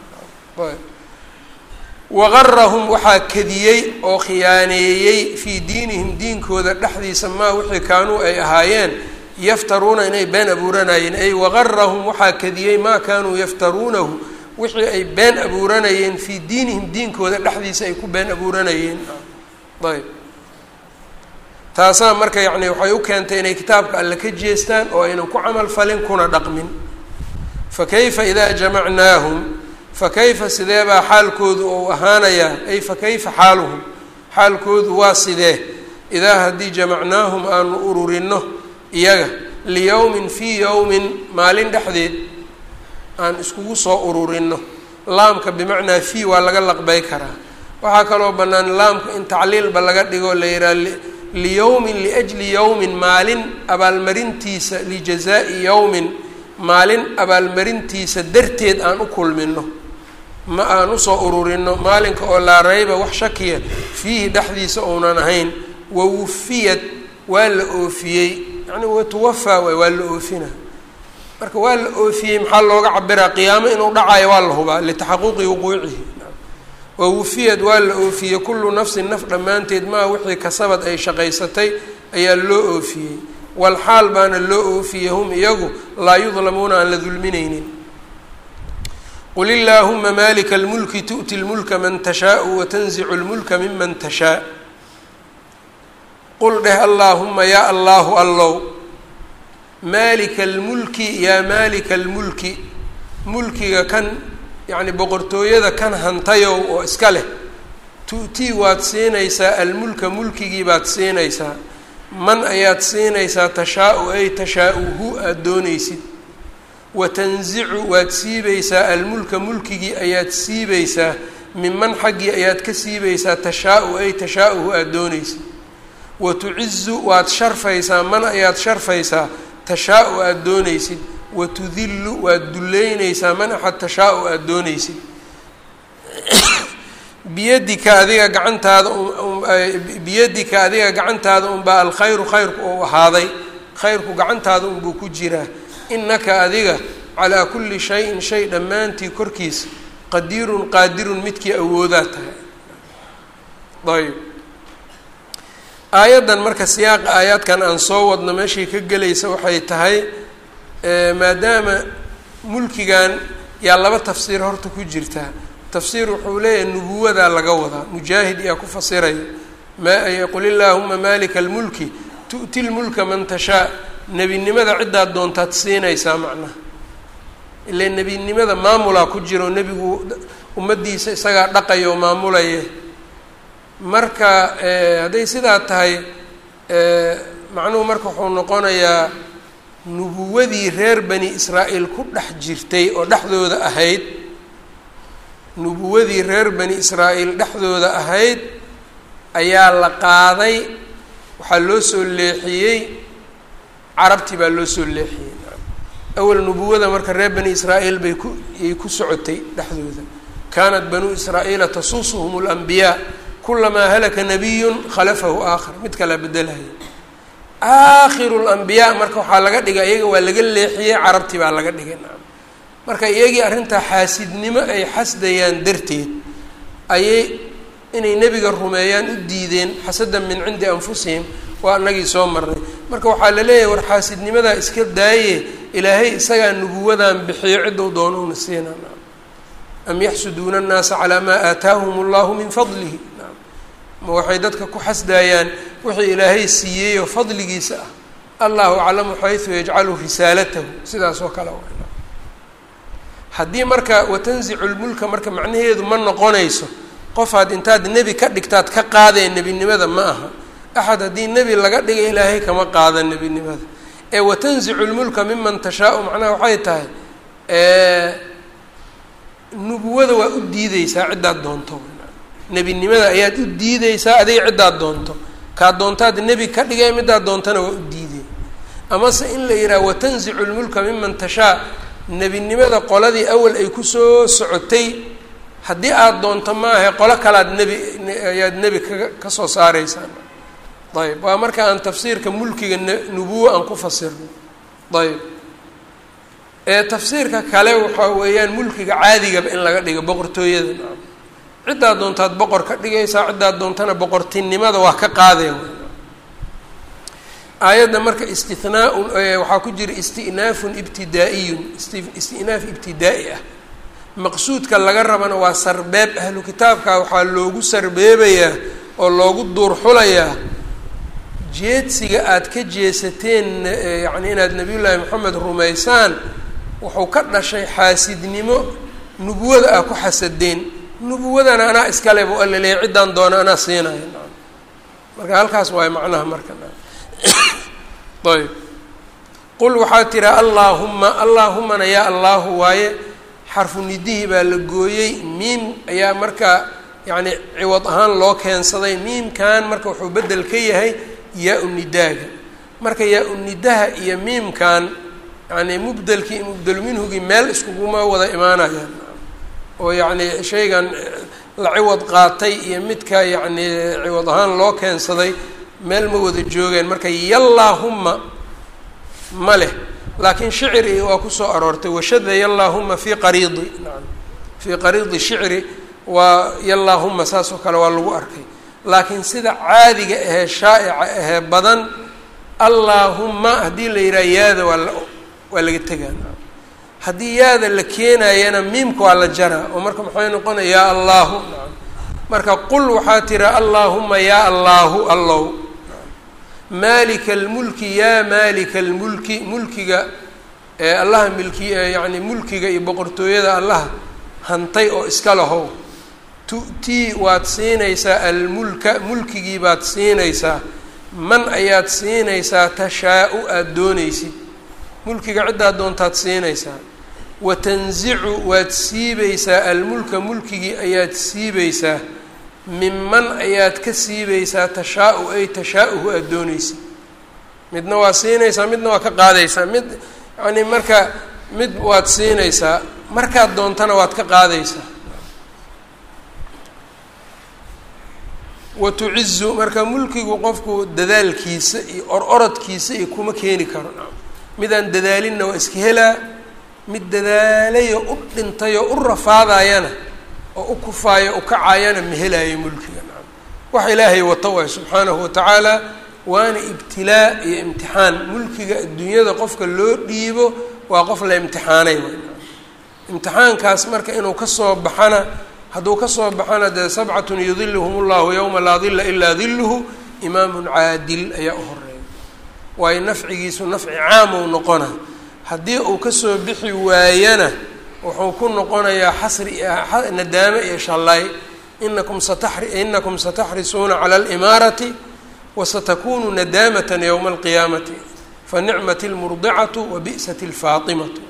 waqarahum waxaa kadiyey oo khiyaaneeyey fii diinihim diinkooda dhexdiisa maa wixii kaanuu ay ahaayeen yaftaruuna inay been abuuranayeen ay waqarahum waxaa kadiyey maa kaanuu yaftaruunahu wixii ay been abuuranayeen fii diinihim diinkooda dhexdiisa ay ku been abuuranayeen ayb taasaa marka yacni waxay u keentay inay kitaabka alle ka jeestaan oo aynan ku camal falin kuna dhaqmin fa kayfa idaa jamacnaahum fa kayfa sidee baa xaalkoodu ou ahaanayaa ay fa kayfa xaaluhum xaalkoodu waa sidee idaa haddii jamacnaahum aanu ururinno iyaga liyowmin fii yowmin maalin dhexdeed aan iskugu soo ururinno laamka bimacnaa fii waa laga laqbay karaa waxaa kaloo bannaan laamka in tacliilba laga dhigo la yidhaha liyowmin liajli yowmin maalin abaalmarintiisa lijazaa'i yowmin maalin abaalmarintiisa darteed aan u kulmino ma aan usoo ururinno maalinka oo laa rayba wax shakiya fiihi dhexdiisa ounan ahayn wawufiyad waa la oofiyey yacni watuwafaa waay waa la oofina marka waa la oofiyey maxaa looga cabiraa qiyaamo inuu dhacayo waa la hubaa litaxaquqi wuquucihi wawufiyad waa la oofiyey kullu nafsin naf dhammaanteed maa wixii kasabad ay shaqaysatay ayaa loo oofiyey walxaal baana loo oofiyey hum iyagu laa yudlamuuna aan la dulminaynin qul illaahuma malika اlmulki tu'ti اlmulka man tashaau watanzicu اlmulka miman tashaa qul dheh allaahuma yaa allaahu allow maalika almulki yaa maalika almulki mulkiga kan yacni boqortooyada kan hantayow oo iska leh tu'tii waad siinaysaa almulka mulkigii baad siinaysaa man ayaad siinaysaa tashaa-u ay tashaa-uhu aada doonaysid watanzicu waad siibaysaa almulka mulkigii ayaad siibaysaa minman xaggii ayaad ka siibaysaa tashaa-u ay tashaa-uhu aada doonaysid wa tucizu waad sharfaysaa man ayaad sharfaysaa tashaa-u aada doonaysid wa tudillu waad duleynaysaa man axad tashaa-u aada doonaysid biyadika adiga gacantaada biyadika adiga gacantaada unbaa alkhayru khayrku ou ahaaday khayrku gacantaada unbuu ku jiraa inaka adiga calaa kulli shayin shay dhammaantii korkiisa qadiirun qaadirun midkii awoodaa tahay ayb aayaddan marka siyaaqa aayaadkan aan soo wadno meeshay ka gelaysa waxay tahay maadaama mulkigan yaa laba tafsiir horta ku jirtaa tafsiir wuxuu leeyahay nubuwadaa laga wadaa mujaahid yaa ku fasiraya ma qul illaahuma maalika almulki tu'ti lmulka man tashaa nebinimada ciddaad doontaad siinaysaa macnaha ile nebinimada maamulaa ku jiro nebigu ummaddiisa isagaa dhaqaya oo maamulaya marka hadday sidaa tahay macnuhu marka wuxuu noqonayaa nubuwadii reer bani israa'iil ku dhex jirtay oo dhexdooda ahayd nubuwadii reer bani israa'iil dhexdooda ahayd ayaa la qaaday waxaa loo soo leexiyey carabtii baa loo soo leexiyey awal nubuwada marka reer bani israa'iil bay ku yay ku socotay dhexdooda kaanat banuu israa'iila tasuusuhum اlanbiyaa kulamaa halaka nabiyun khalafahu aakhar mid kalaa bedelaya aakhiru lambiyaa marka waxaa laga dhigay iyaga waa laga leexiyey carabtii baa laga dhigay nacam marka iyagii arrintaa xaasidnimo ay xasdayaan darteed ayay inay nebiga rumeeyaan u diideen xasadan min cindi anfusihim waa anagii soo marnay marka waxaa la leeyahay war xaasidnimadaa iska daaye ilaahay isagaa nubuwadan bixiyo ciddou doonouna siina nacam am yaxsuduuna annaasa calaa maa aataahum allahu min fadlihi nacam ma waxay dadka ku xasdaayaan wixii ilaahay siiyeeyoo fadligiisa ah allahu aclamu xaysu yajcalu risaalatahu sidaas oo kale waa haddii marka watanzicu lmulka marka macnaheedu ma noqonayso qofaad intaad nebi ka dhigtaad ka qaadee nebinimada ma aha axad haddii nebi laga dhiga ilaahay kama qaada nebinimada ee watanzicu lmulka miman tashaau macnaha waxay tahay nubuwada waa u diideysaa ciddaad doonto nebinimada ayaad u diideysaa adiga ciddaad doonto kaad doontaad nebi ka dhigay midaad doontana waa u diidey amase in la yidhaha watanzicu lmulka miman tashaa nebinimada qoladii awal ay kusoo socotay haddii aada doonto maaha qolo kalaad nebi ayaad nebi ka kasoo saareysaa ayb waa marka aan tafsiirka mulkiga nubuwo aan ku fasirno ayb ee tafsiirka kale waxaa weeyaan mulkiga caadigaba in laga dhigo boqortooyada ciddaad doontaad boqor ka dhigaysaa ciddaad doontana boqortinimada waa ka qaadeen aayadda marka istinaaun waxaa ku jira istinaafun ibtidaa-iyun istinaaf ibtidaa-i ah maqsuudka laga rabana waa sarbeeb ahlu kitaabka waxaa loogu sarbeebayaa oo loogu duurxulayaa jeedsiga aada ka jeesateen yacni inaad nabiyullaahi moxamed rumaysaan wuxuu ka dhashay xaasidnimo nubuwada ah ku xasadeen nubuwadana anaa iskale bu alla leeya ciddaan doona anaa siinaya marka halkaas waay macnaha marka ayb qul waxaa tiraa allaahumma allaahumana yaa allaahu waaye xarfu nidihii baa la gooyey miim ayaa marka yacni ciwad ahaan loo keensaday miimkan marka wuxuu beddel ka yahay yaa-u nidaaga marka yaa-u nidaha iyo miimkan yacni mubdelkii iyo mubdelu minhugii meel iskuguma wada imaanayaan oo yacni shaygan la ciwad qaatay iyo midka yacni ciwad ahaan loo keensaday meel ma wada joogeen marka yallaahumma ma leh laakiin shicri waa kusoo aroortay washada yallaahuma fii qariidi naam fii qariidi shicri waa yallaahuma saas oo kale waa lagu arkay laakiin sida caadiga ahee shaa'ica ahee badan allaahumma haddii la yidhaha yaada waa la waa laga tegaa haddii yaada la keenayana miimka waa la jaraa oo marka maxay noqonaya yaa allaahu naam marka qul waxaa tira allaahuma yaa allaahu allow maalika almulki yaa maalika almulki mulkiga ee allaha milki yacni mulkiga iyo boqortooyada allaha hantay oo iska lahow tu'tii waad siinaysaa almulka mulkigii baad siinaysaa man ayaad siinaysaa tashaa-u aada doonaysid mulkiga ciddaad doontaad siinaysaa wa tanzicu waad siibaysaa almulka mulkigii ayaad siibaysaa minman ayaad ka siibaysaa tashaa-u ay tashaa-uhu aada doonaysid midna waad siinaysaa midna waa ka qaadaysaa mid yacni marka mid waad siinaysaa markaad doontana waad ka qaadaysaa wa tucizu marka mulkigu qofku dadaalkiisa iyo or orodkiisa iyo kuma keeni karo midaan dadaalinna waa iska helaa mid dadaalayo u dhintayo u rafaadayana oo u kufaayo u kacaayana ma helaayo mulkiga nacam wax ilaahay wato waay subxaanahu watacaala waana ibtilaa iyo imtixaan mulkiga adduunyada qofka loo dhiibo waa qof la imtixaanay waay imtixaankaas marka inuu kasoo baxana hadduu kasoo baxana dee sabcatun yudiluhum llahu yowma laa dila ilaa diluhu imaamun caadil ayaa u horeeya waayo nafcigiisu nafci caamou noqona haddii uu kasoo bixi waayana wuxuu ku noqonayaa xasri nadaame iyo shallay inakum satari inakum sataxrisuuna cala alimaarati wasatakunu nadaamata yowma alqiyaamati fanicmat lmurdicatu wa bi'sat lfaatimatu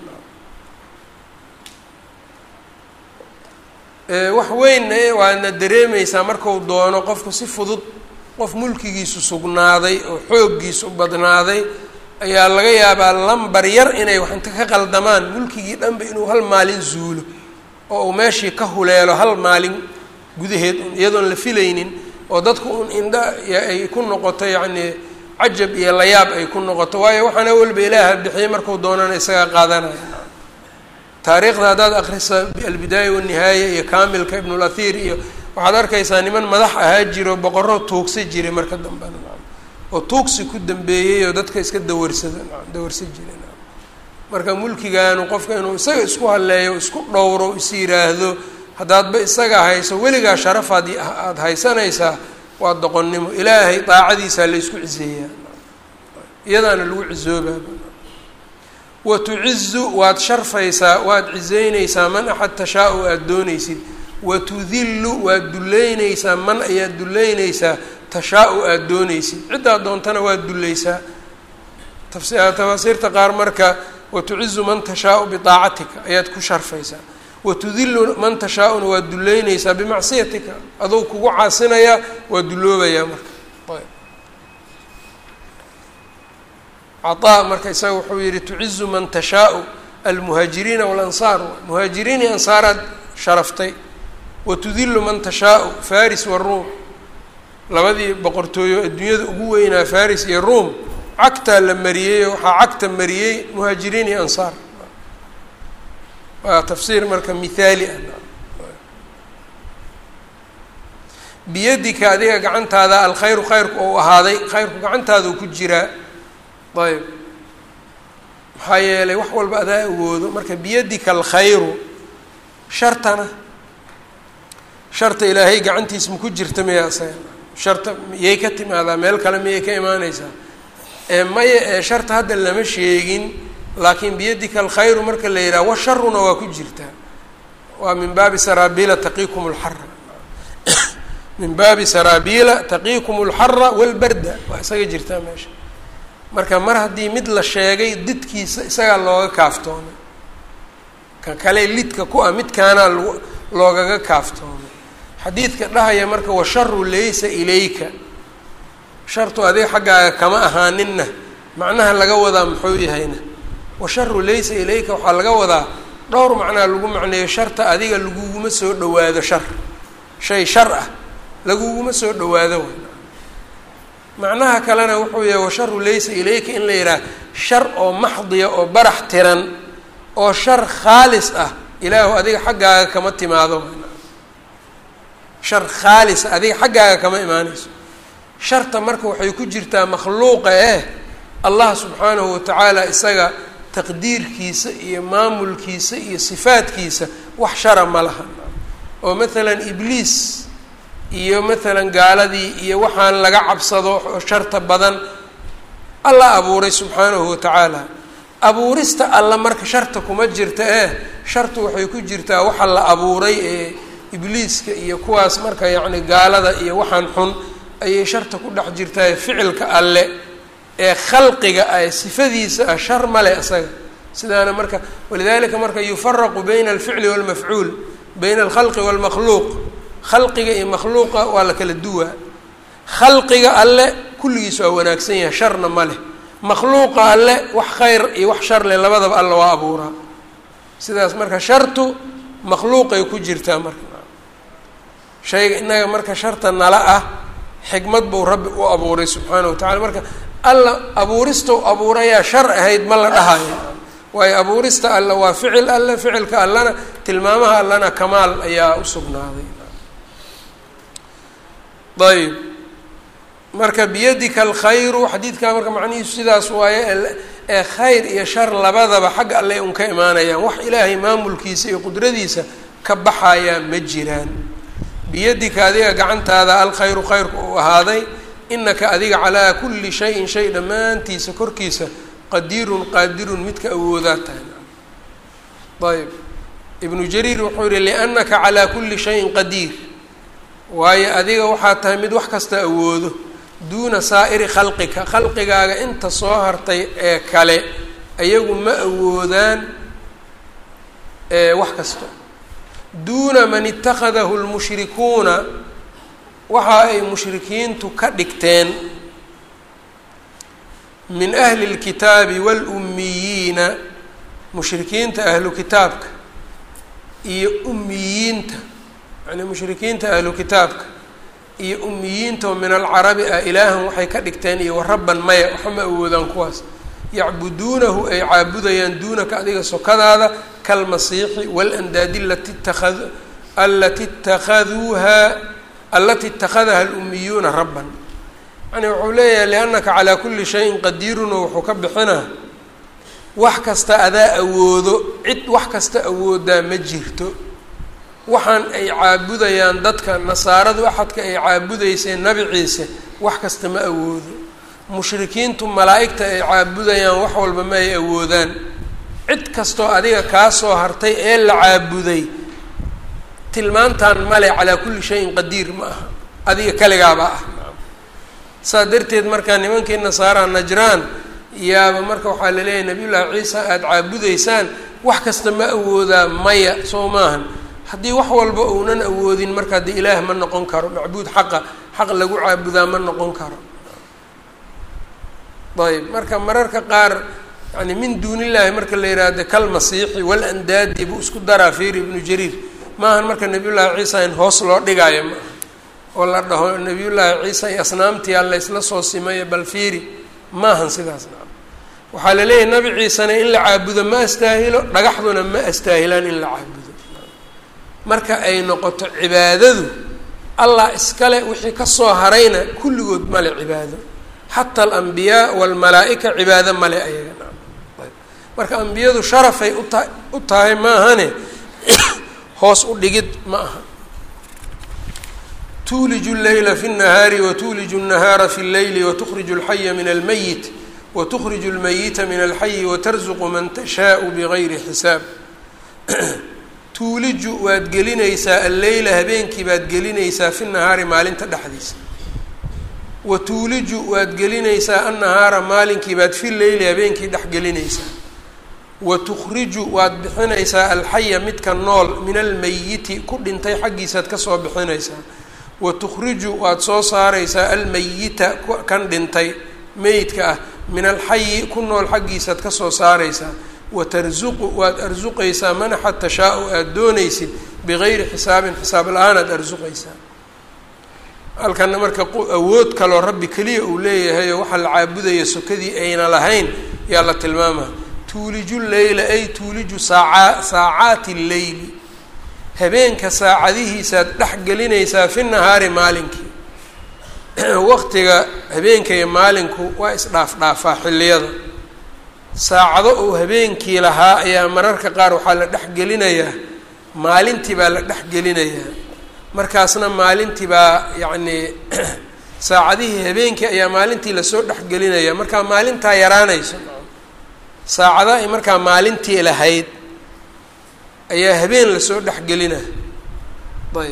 wax weyn waadna dareemeysaa marku doono qofku si fudud qof mulkigiisu sugnaaday oo xooggiisu badnaaday ayaa laga yaabaa lambar yar inay wax inta ka qaldamaan mulkigii dhanba inuu hal maalin zuulo oo uu meeshii ka huleelo hal maalin gudaheed iyadoon la filaynin oo dadku un indha ay ku noqoto yacnii cajab iyo layaab ay ku noqoto waayo waxaana walba ilaaha bixiyey marku doonana isagaa qaadanaya taariikhda haddaad akrisa albidaaya wanihaaya iyo kaamilka ibnulahiir iyo waxaad arkaysaa niman madax ahaa jiro boqorro tuugsa jiray marka dambena oo tuugsi ku dambeeyey oo dadka iska dawarsada dawarsa jira marka mulkigaanu qofka inuu isaga isku halleeyo isku dhowro is yiraahdo haddaadba isaga hayso weligaa sharafaad aada haysanaysaa waa doqonnimo ilaahay daacadiisaa la isku ciseeyaa iyadaana lagu cisoobaa wa tucizu waad sharfaysaa waad ciseynaysaa man axad tashaa-u aada doonaysid wa tudillu waad duleynaysaa man ayaad duleynaysaa tashaa-u aada doonaysid ciddaad doontana waad dulleysaa tafaasiirta qaar marka watucizu man tashaau biaacatika ayaad ku sharfaysaa watudilu man tashaa-una waa duleynaysaa bimacsiyatika aduu kugu caasinayaa waa duloobayaa marka caaa marka isaga wuxuu yihi tucizu man tashaau almuhaajiriina walansaar muhaajiriin iyo ansaaraad sharaftay watudilu man tashaau faris waruum labadii boqortooyo adduunyada ugu weynaa faris iyo ruom cagtaa la mariyey waxaa cagta mariyey muhaajiriin iyo ansaar waa tafsiir marka mithaali ah biyadika adiga gacantaada alkhayru khayrku ou ahaaday khayrku gacantaadau ku jiraa ayb maxaa yeelay wax walba adaa awoodo marka biyadika alkhayru shartana sharta ilaahay gacantiisa maku jirta miya isaga sharta miyay ka timaadaa meel kale miyay ka imaaneysaa ee maya ee sharta hadda lama sheegin laakiin biyadika alkhayru marka la yidhaha washaruna waa ku jirtaa waa min baabi saraabiila taqiikum lxara min baabi saraabiila taqiikum alxara walbarda waa isaga jirtaa meesha marka mar haddii mid la sheegay didkiisa isagaa looga kaaftoomay ka kale lidka ku ah midkaanaa lg loogaga kaaftoomay xadiidka dhahaya marka washaru laysa ilayka shartu adiga xaggaaga kama ahaaninna macnaha laga wadaa muxuu yahayna washaru laysa ilayka waxaa laga wadaa dhowr macnaa lagu macneeyo sharta adiga laguguma soo dhawaado shar shay shar ah laguguma soo dhawaado macnaha kalena wuxuu yahay washaru laysa ilayka in la yidhaha shar oo maxdiya oo barax tiran oo shar khaalis ah ilaahu adiga xaggaaga kama timaado shar khaalis ah adiga xaggaaga kama imaaneyso sharta marka waxay ku jirtaa makhluuqa eh allah subxaanahu watacaala isaga taqdiirkiisa iyo maamulkiisa iyo sifaadkiisa wax shara ma laha oo maalan ibliis iyo maalan gaaladii iyo waxaan laga cabsado oo sharta badan alla abuuray subxaanahu watacaala abuurista alla marka sharta kuma jirta eh shartu waxay ku jirtaa waxa la abuuray ee ibliiska iyo kuwaas marka yacni gaalada iyo waxaan xun ayay sharta ku dhex jirtaa ficilka alle ee khalqiga ah ee sifadiisa ah shar male isaga sidaana marka walidalika marka yufaraqu bayna alficli walmafcuul bayna alkhalqi walmakhluuq khalqiga iyo makhluuqa waa la kala duwaa khalqiga alle kulligiis waa wanaagsan yahay sharna ma leh makhluuqa alle wax khayr iyo wax shar leh labadaba alle waa abuuraa sidaas marka shartu makhluuqay ku jirtaa marka shayga innaga marka sharta nala ah xikmad buu rabbi u abuuray subxaanahu watacala marka alla abuuristau abuurayaa shar ahayd ma la dhahayo waayo abuurista alla waa ficil alle ficilka allana tilmaamaha allana kamaal ayaa u sugnaaday ayb marka biyadika alkhayru xadiidkaa marka macnihiisu sidaas waaye ee khayr iyo shar labadaba xagga alle un ka imaanayaan wax ilaahay maamulkiisa iyo qudradiisa ka baxayaa ma jiraan biyadika adiga gacantaada alkhayru khayrku uu ahaaday inaka adiga calaa kulli shayin shay dhammaantiisa korkiisa qadiirun qaadirun midka awoodaa tahay ayb ibnu jariir wuxuu yihi liannaka calaa kulli shayin qadiir waayo adiga waxaa tahay mid wax kasta awoodo duuna saa'iri khalqika khalqigaaga inta soo hartay ee kale ayagu ma awoodaan wax kasta duuna man ittakhadahu lmushrikuuna waxa ay mushrikiintu ka dhigteen min ahli اlkitaabi wاlummiyiina mushrikiinta ahlu kitaabka iyo ummiyiinta yani mushrikiinta ahlu kitaabka iyo ummiyiinta oo min alcarabi ah ilaahan waxay ka dhigteen iyo warabban maya waxa ma awoodaan kuwaas yacbuduunahu ay caabudayaan duunaka adiga sokadaada kalmasiixi walandaadi lati takad alati itakaduuha alati itakadaha alummiyuuna rabban yani wuxuu leeyahay liannaka calaa kulli shayin qadiirun oo wuxuu ka bixinaa wax kasta adaa awoodo cid wax kasta awoodaa ma jirto waxaan ay caabudayaan dadka nasaaradu axadka ay caabudayseen nabi ciise wax kasta ma awoodo mushrikiintu malaa'igta ay caabudayaan wax walba ma ay awoodaan cid kastoo adiga kaa soo hartay ee la caabuday tilmaantan male calaa kulli shayin qadiir ma aha adiga kaligaaba ah saa darteed markaa nimankii nasaaraha najraan yaaba marka waxaa laleeyahay nabiyullaahi ciisa aada caabudaysaan wax kasta ma awoodaa maya soo maahan haddii wax walba uunan awoodin marka dee ilaah ma noqon karo macbuud xaqa xaq lagu caabudaa ma noqon karo ayb marka mararka qaar yani min duun illaahi marka la yihahdo kalmasiixi walandaadi buu isku daraa fiiri ibnu jariir maahan marka nabiyullaahi ciisa in hoos loo dhigaayo maaha oo la dhaho nabiyullaahi ciisa iyo asnaamtiyaa laysla soo simayo bal fiiri maahan sidaas naa waxaa la leeyahay nabi ciisena in la caabudo ma astaahilo dhagaxduna ma astaahilaan in la caabudo marka ay noqoto cibaadadu allah iskale wixii kasoo harayna kulligood male cibaado xata alambiyaa walmalaa-ika cibaado male ayaga marka ambiyadu sharafay uta u tahay maahane hoos u dhigid ma aha tuuliju leyla fi اnahaari watuuliju الnahaara fi اlleyli watukhriju اlxaya min almayit watukhriju اlmayita min alxayi watarzuqu man tashaau bigayri xisaab tuuliju waad gelinaysaa alleyla habeenkii baad gelinaysaa fi nahaari maalinta dhexdiisa wa tuuliju waad gelinaysaa annahaara maalinkii baad fi leyli habeenkii dhex gelinaysaa wa tukhriju waad bixinaysaa alxaya midka nool min almayiti ku dhintay xaggiisaad kasoo bixinaysaa wa tukhriju waad soo saaraysaa almayita kan dhintay meydka ah min alxayi ku nool xaggiisaad kasoo saaraysaa watarzuqu waad arsuqaysaa manaxa tashaa-u aada doonaysid bigayri xisaabin xisaab la-aan aada arsuqaysaa halkana marka awood kaloo rabbi keliya uu leeyahay oo waxaa la caabudaya sokadii ayna lahayn yaa la tilmaamaa tuuliju leyla ay tuuliju saaca saacaati lleyli habeenka saacadihiisaad dhex gelinaysaa fi nahaari maalinkii waqtiga habeenka iyo maalinku waa isdhaaf-dhaafaa xilliyada saacado uu habeenkii lahaa ayaa mararka qaar waxaa la dhex gelinayaa maalintii baa la dhex gelinayaa markaasna maalintii baa yacnii saacadihii habeenkii ayaa maalintii lasoo dhexgelinaya markaa maalintaa yaraanayso saacada ay markaa maalintii lahayd ayaa habeen lasoo dhexgelina ayb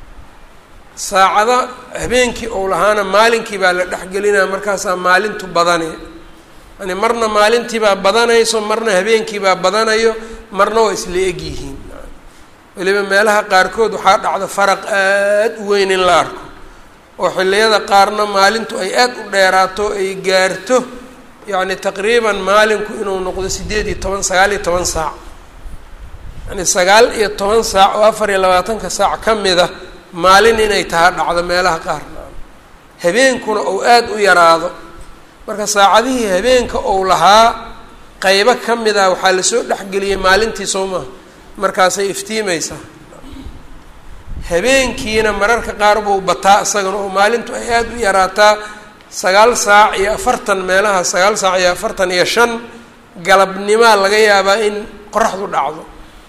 saacada habeenkii ou lahaana maalinkii baa la dhexgelinaya markaasaa maalintu badane yani marna maalintiibaa badanayso marna habeenkiibaa badanayo marna waa isla eg yihiin weliba meelaha qaarkood waxaa dhacda faraq aada u weyn in la arko oo xilliyada qaarna maalintu ay aada u dheeraato ay gaarto yacni taqriiban maalinku inuu noqdo siddeed iyo toban sagaal iyo toban saac yani sagaal iyo toban saac oo afar iyo labaatanka saac ka mida maalin inay taha dhacdo meelaha qaarna habeenkuna ou aada u yaraado marka saacadihii habeenka ou lahaa qeybo ka mid ah waxaa lasoo dhexgeliyay maalintii soo maha markaasay iftiimaysaa habeenkiina mararka qaar buu bataa isagana oo maalintu ay aada u yaraataa sagaal saac iyo afartan meelaha sagaal saac iyo afartan iyo shan galabnimaa laga yaabaa in qoraxdu dhacdo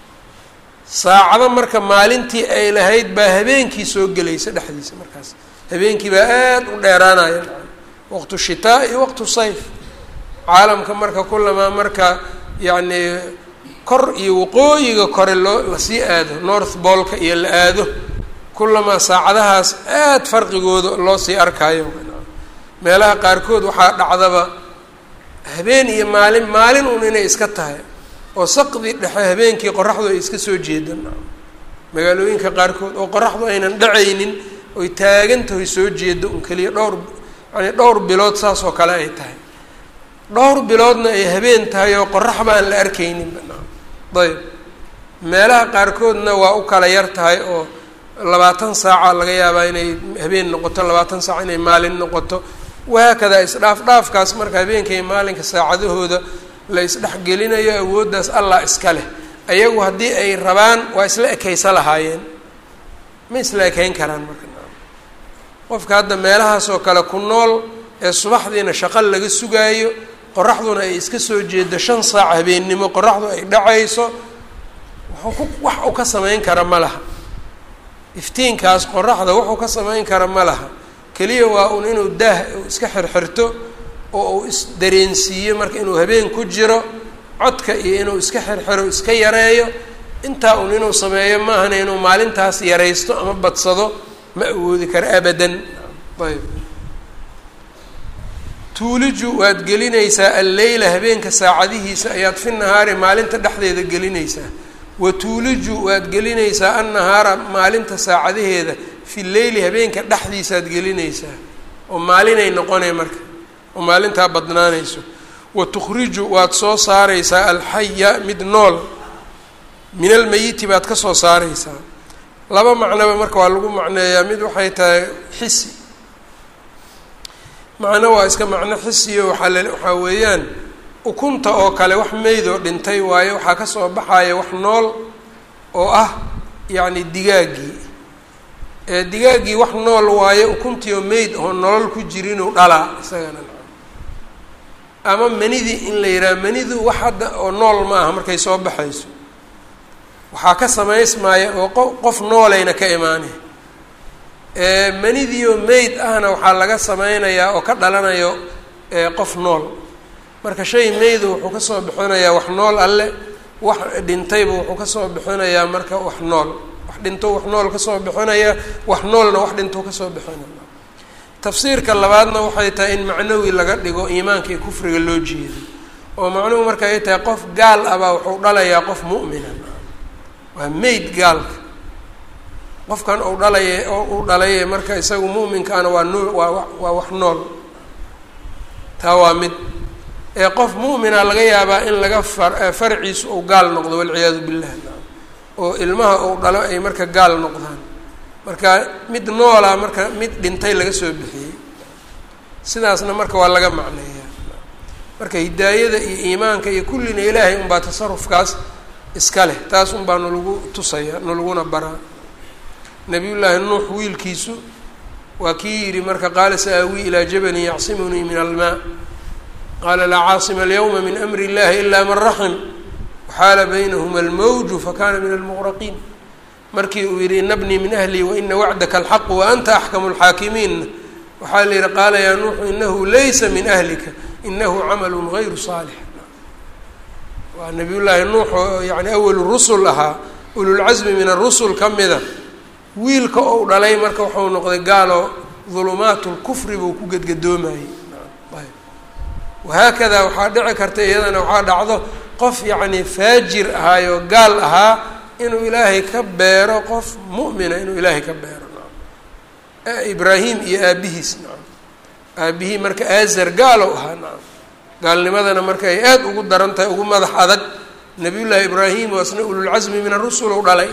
saacado marka maalintii ay lahayd baa habeenkii soo gelaysa dhexdiisa markaas habeenkii baa aada u dheeraanaya waqtu shitaa iyo waqtu sayf caalamka marka kulamaa marka yacni kor iyo waqooyiga kore loo lasii aado north boolka iyo la aado kulamaa saacadahaas aada farqigooda loo sii arkaayo meelaha qaarkood waxaa dhacdaba habeen iyo maalin maalin un inay iska tahay oo saqdi dhexe habeenkii qoraxdu ay iska soo jeedaan magaalooyinka qaarkood oo qoraxdu aynan dhacaynin oy taagantahoy soo jeedo un keliya dhowr yani dhowr bilood saas oo kale ay tahay dhowr biloodna ay habeen tahay oo qorax baan la arkaynin ayb meelaha qaarkoodna waa u kala yar tahay oo labaatan saaca laga yaabaa inay habeen noqoto labaatan saac inay maalin noqoto wahaakadaa isdhaaf dhaafkaas marka habeenka iyo maalinka saacadahooda la isdhexgelinayo awooddaas allah iska leh ayagu haddii ay rabaan waa isla ekaysa lahaayeen ma isla ekayn karaan marka qofka hadda meelahaas oo kale ku nool ee subaxdiina shaqo laga sugaayo qoraxduna ay iska soo jeedo shan saac habeennimo qoraxdu ay dhacayso wuxuu ku wax uu ka samayn kara ma laha iftiinkaas qoraxda wuxuu ka samayn kara ma laha keliya waa un inuu daah iska xirxirto oo uu isdareensiiyo marka inuu habeen ku jiro codka iyo inuu iska xirxiro iska yareeyo intaa un inuu sameeyo maahana inuu maalintaas yaraysto ama badsado ma awoodi karo abadan ayb tuuliju waad gelinaysaa alleyla habeenka saacadihiisa ayaad fi nahaari maalinta dhexdeeda gelinaysaa wa tuuliju waad gelinaysaa annahaara maalinta saacadaheeda fi leyli habeenka dhexdiisaad gelinaysaa oo maalinay noqonay marka oo maalintaa badnaanayso wa tukhriju waad soo saaraysaa alxaya mid nool min almeyiti baad ka soo saaraysaa laba macnoba marka waa lagu macneeyaa mid waxay tahay xisi macno waa iska macno xisiyo waxaa l waxaa weeyaan ukunta oo kale wax meydoo dhintay waayo waxaa ka soo baxaya wax nool oo ah yacni digaaggii ee digaaggii wax nool waayo ukuntii oo meyd oo nolol ku jirinuu dhalaa isagana ama manidii in la yidhaha manidu wax hadda oo nool ma aha markay soo baxayso waxaa ka samaysmaya oo qo qof noolayna ka imaanaya manidiioo meyd ahna waxaa laga sameynayaa oo ka dhalanayo qof nool marka shay meydu wuxuu kasoo bixinayaa wax nool alle wax dhintayba wuxuu kasoo bixinayaa marka wax nool wax dhinto wax nool kasoo bixinaya wax noolna wax dhinto kasoo bixinaya tafsiirka labaadna waxay tahay in macnawi laga dhigo iimaanka iyo kufriga loo jeedo oo macnuhu marka ay tahay qof gaal ah baa wuxuu dhalayaa qof mu'mina waa meyd gaalka qofkan uu dhalaya oo uu dhalaye marka isagu mu'minkaana waa noo waa waa wax nool taa waa mid ee qof mu'mina laga yaabaa in laga far farciisu uu gaal noqdo walciyaadu billah oo ilmaha uu dhalo ay marka gaal noqdaan marka mid noola marka mid dhintay laga soo bixiyey sidaasna marka waa laga macneeyaa marka hidaayada iyo iimaanka iyo kullina ilaahay unbaa tasarufkaas iska leh taas unbaa nalagu tusaya nalaguna baraa nabiyullaahi nuux wiilkiisu waa kii yidhi marka qaala sa-aawii ilaa jabalin yacsimunii min almaa qaala laa caasima alyawma min amri illahi ilaa man raxim waxaala baynahuma almawju fakana min almuqraqiin markii uu yidhi ina bnii min ahlii waina wacdaka alxaqu wa anta axkamu lxaakimiinna waxaa la yidhi qaala yaa nuuxu inahu laysa min ahlika inahu camalu gayru saalix waa nabiyullaahi nuux oo yani awalu rusul ahaa ululcasmi min arusul ka mida wiilka ou dhalay marka wuxuu noqday gaaloo dulumaat lkufri buu ku gedgadoomayey wahaakadaa waxaa dhici karta iyadana waxaa dhacdo qof yacni faajir ahaayoo gaal ahaa inuu ilaahay ka beero qof mu'mina inuu ilaahay ka beero nacam ibraahim iyo aabihiis nacam aabihii marka aazar gaalow ahaa nacam gaalnimadana marka ay aada ugu daran tahay ugu madax adag nabiyullaahi ibraahim oo asna ululcasmi min arusul u dhalay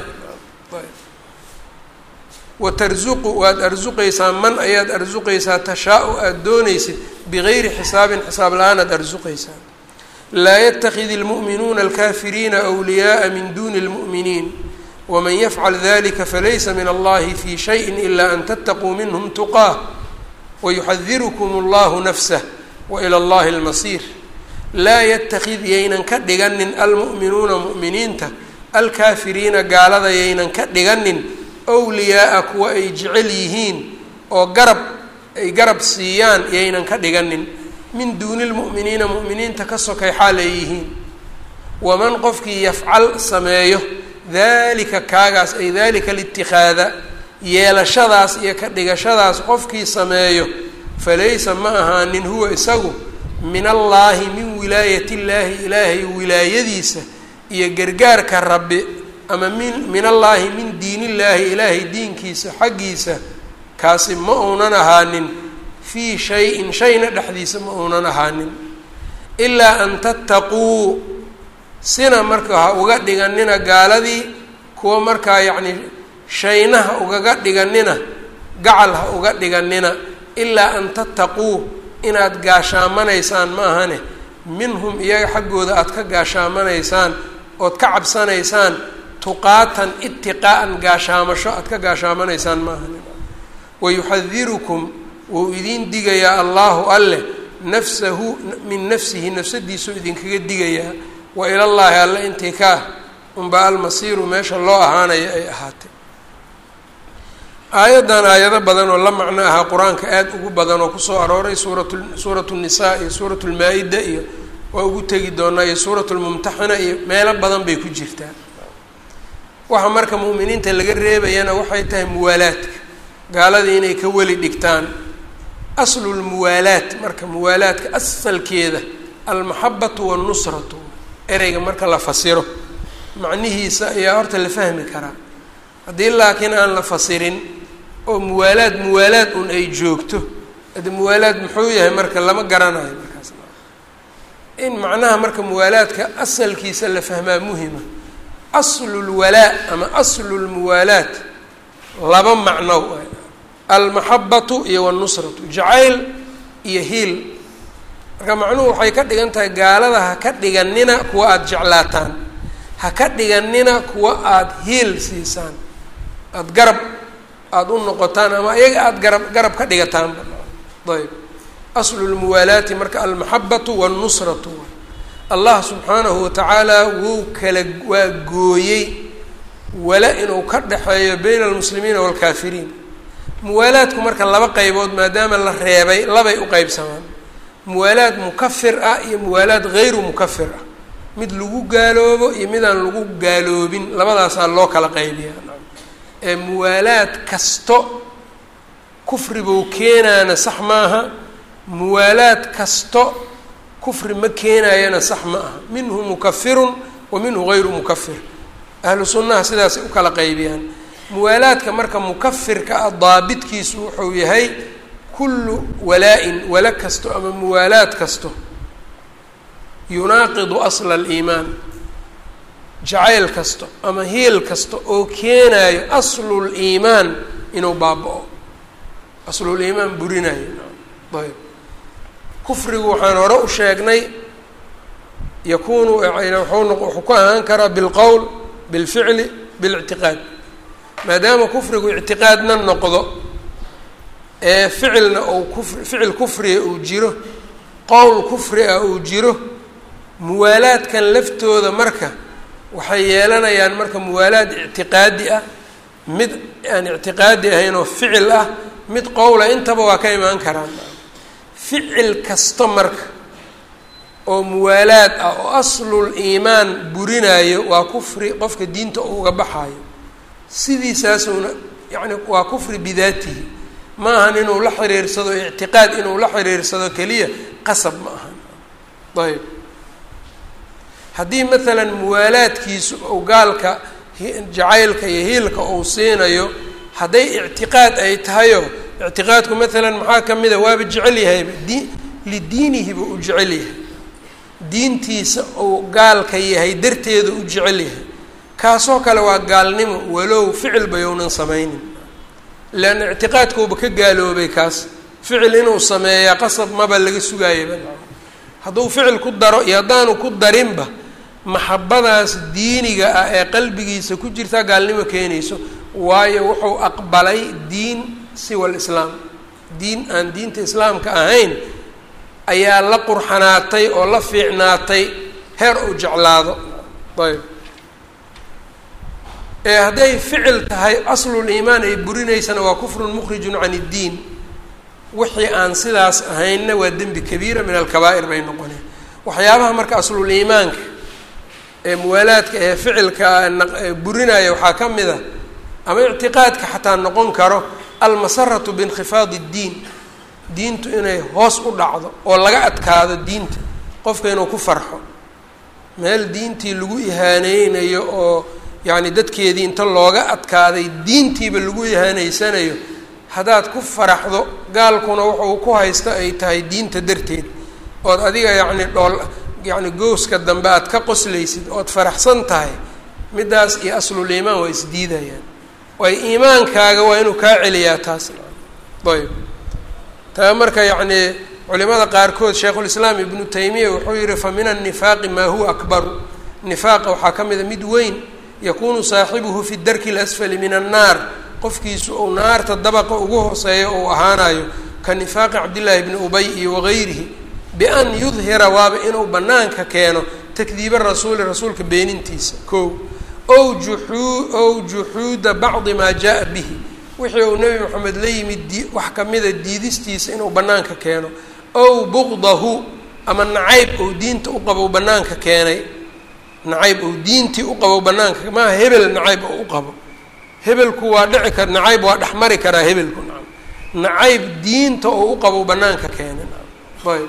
wa tarzuqu waad arsuqaysaa man ayaad arsuqaysaa tashaa-u aada doonaysid bigayri xisaabin xisaab la-aan aad arsuqaysaa laa yatakid اlmu'minuuna alkafiriina أwliyaءa min duni اlmu'miniin waman yafcal dalika falaysa min allahi fi shayi ila an tattaquu minhm tuqaah wayuxadirukum اllahu nafsah wailى اllahi اlmasiir laa yatakid yaynan ka dhiganin almu'minuuna mu'miniinta alkaafiriina gaalada yaynan ka dhiganin wliyaaa kuwa ay jecel yihiin oo garab ay garab siiyaan yaynan ka dhiganin min duuni lmu'miniina mu'miniinta ka sokay xaal ay yihiin waman qofkii yafcal sameeyo dalika kaagaas ay dalika litikaada yeelashadaas iyo ka dhigashadaas qofkii sameeyo falaysa ma ahaanin huwa isagu min allaahi min wilaayat illaahi ilaahay wilaayadiisa iyo gargaarka rabbi ama min min allaahi min diin illaahi ilaahay diinkiisa xaggiisa kaasi ma uunan ahaanin fii shay-in shayna dhexdiisa ma uunan ahaanin ilaa an tattaquu sina marka ha uga dhiganina gaaladii kuwa markaa yacni shayna ha ugaga dhiganina gacal ha uga dhiganina ilaa an tattaquu inaad gaashaamanaysaan ma ahane minhum iyaga xaggooda aada ka gaashaamanaysaan ood ka cabsanaysaan tuqaatan itiqaa'an gaashaamasho aada ka gaashaamanaysaan ma ahane wayuxadirukum wuu idiin digayaa allaahu alleh nafsahu min nafsihi nafsadiisuu idinkaga digayaa wa ilallaahi alle intii kaa unbaa almasiiru meesha loo ahaanayo ay ahaatay aayaddan aayado badan oo la macno ahaa qur-aanka aada ugu badan oo kusoo arooray suuratu suuratu nisaa iyo suuratu lmaa-ida iyo waa ugu tegi doonaa iyo suuratu lmumtaxina iyo meelo badan bay ku jirtaa waxa marka mu'miniinta laga reebayana waxay tahay muwaalaadka gaaladii inay ka weli dhigtaan aslu lmuwaalaat marka muwaalaadka asalkeeda almaxabatu wannusratu ereyga marka la fasiro macnihiisa ayaa horta la fahmi karaa haddii laakiin aan la fasirin oo muwaalaad muwaalaad un ay joogto ade muwaalaad muxuu yahay marka lama garanayo markaas in macnaha marka muwaalaadka asalkiisa la fahmaa muhima aslu lwalaa ama aslu lmuwaalaat laba macno almaxabatu iyo wannusratu jacayl iyo hiil marka macnuhu waxay ka dhigan tahay gaalada ha ka dhiganina kuwa aada jeclaataan ha ka dhiganina kuwa aada hiil siisaan aada garab aada u noqotaan ama iyaga aada garab garab ka dhigataanba ayb aslu lmuwaalaati marka almaxabatu wannusratu allah subxaanahu watacaala wuu kala waa gooyey wala inuu ka dhexeeyo bayna almuslimiina waalkaafiriin muwaalaadku marka laba qaybood maadaama la reebay labay u qeybsamaan muwaalaad mukafir ah iyo muwaalaad hayru mukafir ah mid lagu gaaloobo iyo midaan lagu gaaloobin labadaasaa loo kala qaybiyaa ee muwaalaad kasto kufribuu keenaana sax maaha muwaalaad kasto kufri ma keenayana sax ma aha minhu mukafirun wa minhu hayru mukafir ahlu sunnaha sidaasay u kala qaybiyaan muwaalaadka marka mukafirka ah daabitkiisu wuxuu yahay kullu walaa-in wala kasto ama muwaalaad kasto yunaaqidu asla aliimaan jacayl kasto ama hiil kasta oo keenayo aslul iimaan inuu baaba-o aslul iimaan burinayo ayb kufrigu waxaan hore u sheegnay yakuunu wuxuu ku ahaan karaa bilqowl bilficli bilictiqaad maadaama kufrigu ictiqaadna noqdo ee ficilna uu kufri ficil kufriga uu jiro qowl kufri ah uu jiro muwaalaadkan laftooda marka waxay yeelanayaan marka muwaalaad ictiqaadi ah mid aan ictiqaadi ahayn oo ficil ah mid qowla intaba waa ka imaan karaan ficil kasta marka oo muwaalaad ah oo aslul iimaan burinayo waa kufri qofka diinta uga baxayo sidiisaasuna yacni waa kufri bidaatihi ma ahan inuu la xiriirsado ictiqaad inuu la xiriirsado keliya qasab ma ahan ayb haddii maalan muwaalaadkiisu ou gaalka jacaylka iyo hiilka uu siinayo hadday ictiqaad ay tahayo ictiqaadku maalan maxaa ka mid a waaba jecel yahayba di lidiinihiba u jecel yahay diintiisa uu gaalka yahay darteeda u jecel yahay kaasoo kale waa gaalnimo walow ficil bayounan samaynin leanna ictiqaadkuuba ka gaaloobay kaas ficil inuu sameeyaa qasab maba laga sugaayaba hadduu ficil ku daro iyo haddaanu ku darinba maxabadaas diiniga ah ee qalbigiisa ku jirtaa gaalnimo keenayso waayo wuxuu aqbalay diin siwa lislaam diin aan diinta islaamka ahayn ayaa la qurxanaatay oo la fiicnaatay heer uu jeclaado ayb ee hadday ficil tahay aslul iimaan ay burinaysana waa kufrun mukhrijun can iddiin wixii aan sidaas ahaynna waa dembi kabiira min alkabaa'ir bay noqoneen waxyaabaha marka aslul iimaanka ee muwaalaadka ee ficilka burinaya waxaa ka mid a ama ictiqaadka xataa noqon karo almasaratu biinkhifaadi iddiin diintu inay hoos u dhacdo oo laga adkaado diinta qofka inuu ku farxo meel diintii lagu ihaaneynayo oo yacni dadkeedii inta looga adkaaday diintiiba lagu ihaaneysanayo haddaad ku faraxdo gaalkuna wuxuu ku haysta ay tahay diinta darteed ood adiga yacni dhool yacni gooska dambe aad ka qoslaysid ood faraxsan tahay middaas iyo aslul iimaan waa isdiidayaan waay iimaankaaga waa inuu kaa celiyaa taas ayb taa marka yacni culimada qaarkood sheikhulislaam ibnu taymiya wuxuu yihi fa min annifaaqi maa huwa akbaru nifaaqa waxaa ka mida mid weyn yakunu saaxibuhu fi darki اlasfali min annaar qofkiisu uu naarta dabaqa ugu hooseeyo uu ahaanayo ka nifaaqi cabdillaahi bni ubay iyo wagayrihi bian yudhira waaba inuu banaanka keeno takdiiba rasuuli rasuulka beenintiisa ko ow juxuu ow juxuuda bacdi maa jaa bihi wixii uu nebi moxamed la yimid di wax kamida diidistiisa inuu banaanka keeno ow buqdahu ama nacayb ou diinta u qabo banaanka keenay nacayb ou diintii u qabo banaanka maaha hebel nacayb oo u qabo hebelku waa dhici kar nacayb waa dhexmari karaa hebelku nacam nacayb diinta oo u qabo banaanka keenay ayb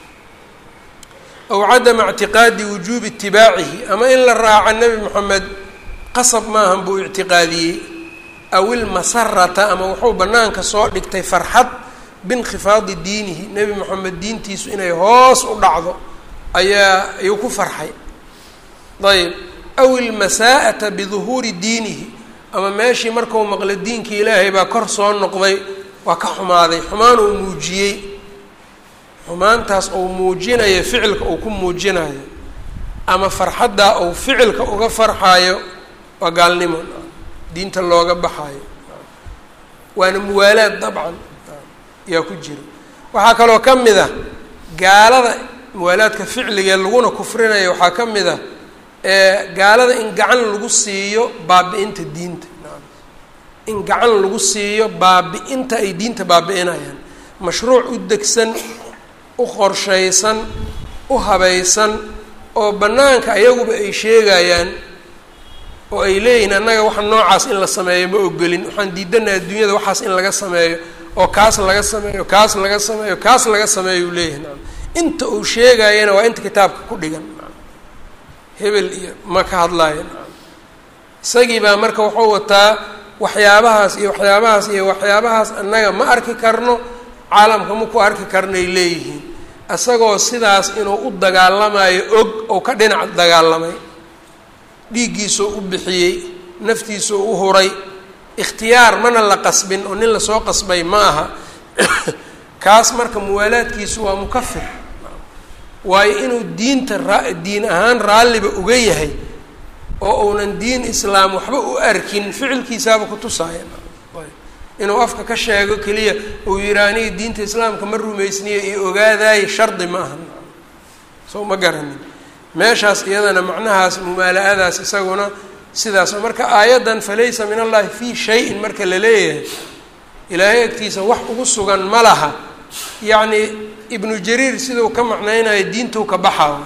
aw cadama ictiqaadi wujuubi itibaacihi ama in la raaco nebi moxamed qasab maahan buu ictiqaadiyey aw ilmasarata ama wuxuu banaanka soo dhigtay farxad biinkhifaadi diinihi nebi moxamed diintiisu inay hoos u dhacdo ayaa ayuu ku farxay ayb aw ilmasaa'ata biduhuuri diinihi ama meeshii markau maqla diinkii ilaahay baa kor soo noqday waa ka xumaaday xumaan uu muujiyey xumaantaas uu muujinayo ficilka uu ku muujinayo ama farxaddaa uu ficilka uga farxaayo waa gaalnimo diinta looga baxaayo waana muwaalaad dabcan yaa ku jira waxaa kaloo ka mid ah gaalada muwaalaadka ficligee laguna kufrinaya waxaa ka mid ah gaalada in gacan lagu siiyo baabi-inta diinta in gacan lagu siiyo baabi-inta ay diinta baabi-inayaan mashruuc u degsan u qorshaysan u habaysan oo bannaanka ayaguba ay sheegayaan oo ay leeyihiin annaga waxa noocaas in la sameeyo ma ogolin waxaan diidanaha adduunyada waxaas in laga sameeyo oo kaas laga sameeyo kaas laga sameeyo kaas laga sameeyo uu leeyahay naam inta uu sheegayana waa inta kitaabka ku dhigan naam hebel iyo ma ka hadlaayo naam isagii baa marka wuxuu wataa waxyaabahaas iyo waxyaabahaas iyo waxyaabahaas annaga ma arki karno caalamka ma ku arki karnay leeyihiin isagoo sidaas inuu u dagaalamayo og oo ka dhinac dagaalamay dhiiggiisoo u bixiyey naftiisoo u huray ikhtiyaar mana la qasbin oo nin lasoo qasbay ma aha kaas marka muwaalaadkiisu waa mukafir waayo inuu diinta raa diin ahaan raalliba uga yahay oo uunan diin islaam waxba u arkin ficilkiisaaba kutusaaya inuu afka ka sheego keliya uu yihaa aniga diinta islaamka ma rumaysniyo iyo ogaadaay shardi ma aha soo ma garanin meeshaas iyadana macnahaas mumaala-adaas isaguna sidaas marka aayaddan falaysa min allahi fii shayin marka la leeyahay ilaahay agtiisa wax ugu sugan ma laha yacni ibnu jariir siduu ka macnaynayo diintuu ka baxaa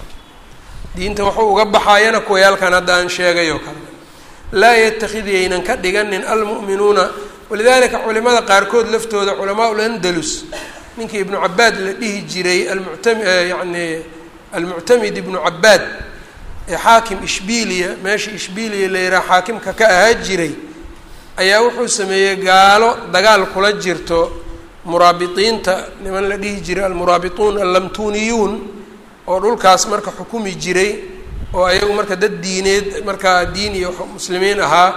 diinta waxuu uga baxaayana kuwayaalkan hadda aan sheegay oo kale laa yatakid yaynan ka dhiganin almu'minuuna walidalika culimada qaarkood laftooda culamaa ulandalus ninkii ibnu cabaad la dhihi jiray almuctam yani almuctamid ibnu cabaad ee xaakim ishbiliya meesha ishbiliya la yidhaha xaakimka ka ahaa jiray ayaa wuxuu sameeyey gaalo dagaal kula jirto muraabiqiinta niman la dhihi jiray almuraabituun allamtuniyuun oo dhulkaas marka xukumi jiray oo ayagu marka dad diineed markaa diin iyo muslimiin ahaa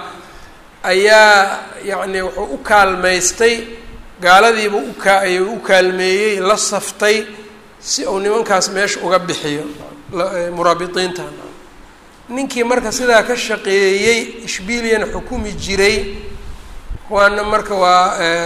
ayaa yacni wuxuu u kaalmaystay gaaladiiba uka ayuu u kaalmeeyey la saftay si uu nimankaas meesha uga bixiyo muraabiqiinta ninkii marka sidaa ka shaqeeyey ishbiliana xukumi jiray kuwaana marka waa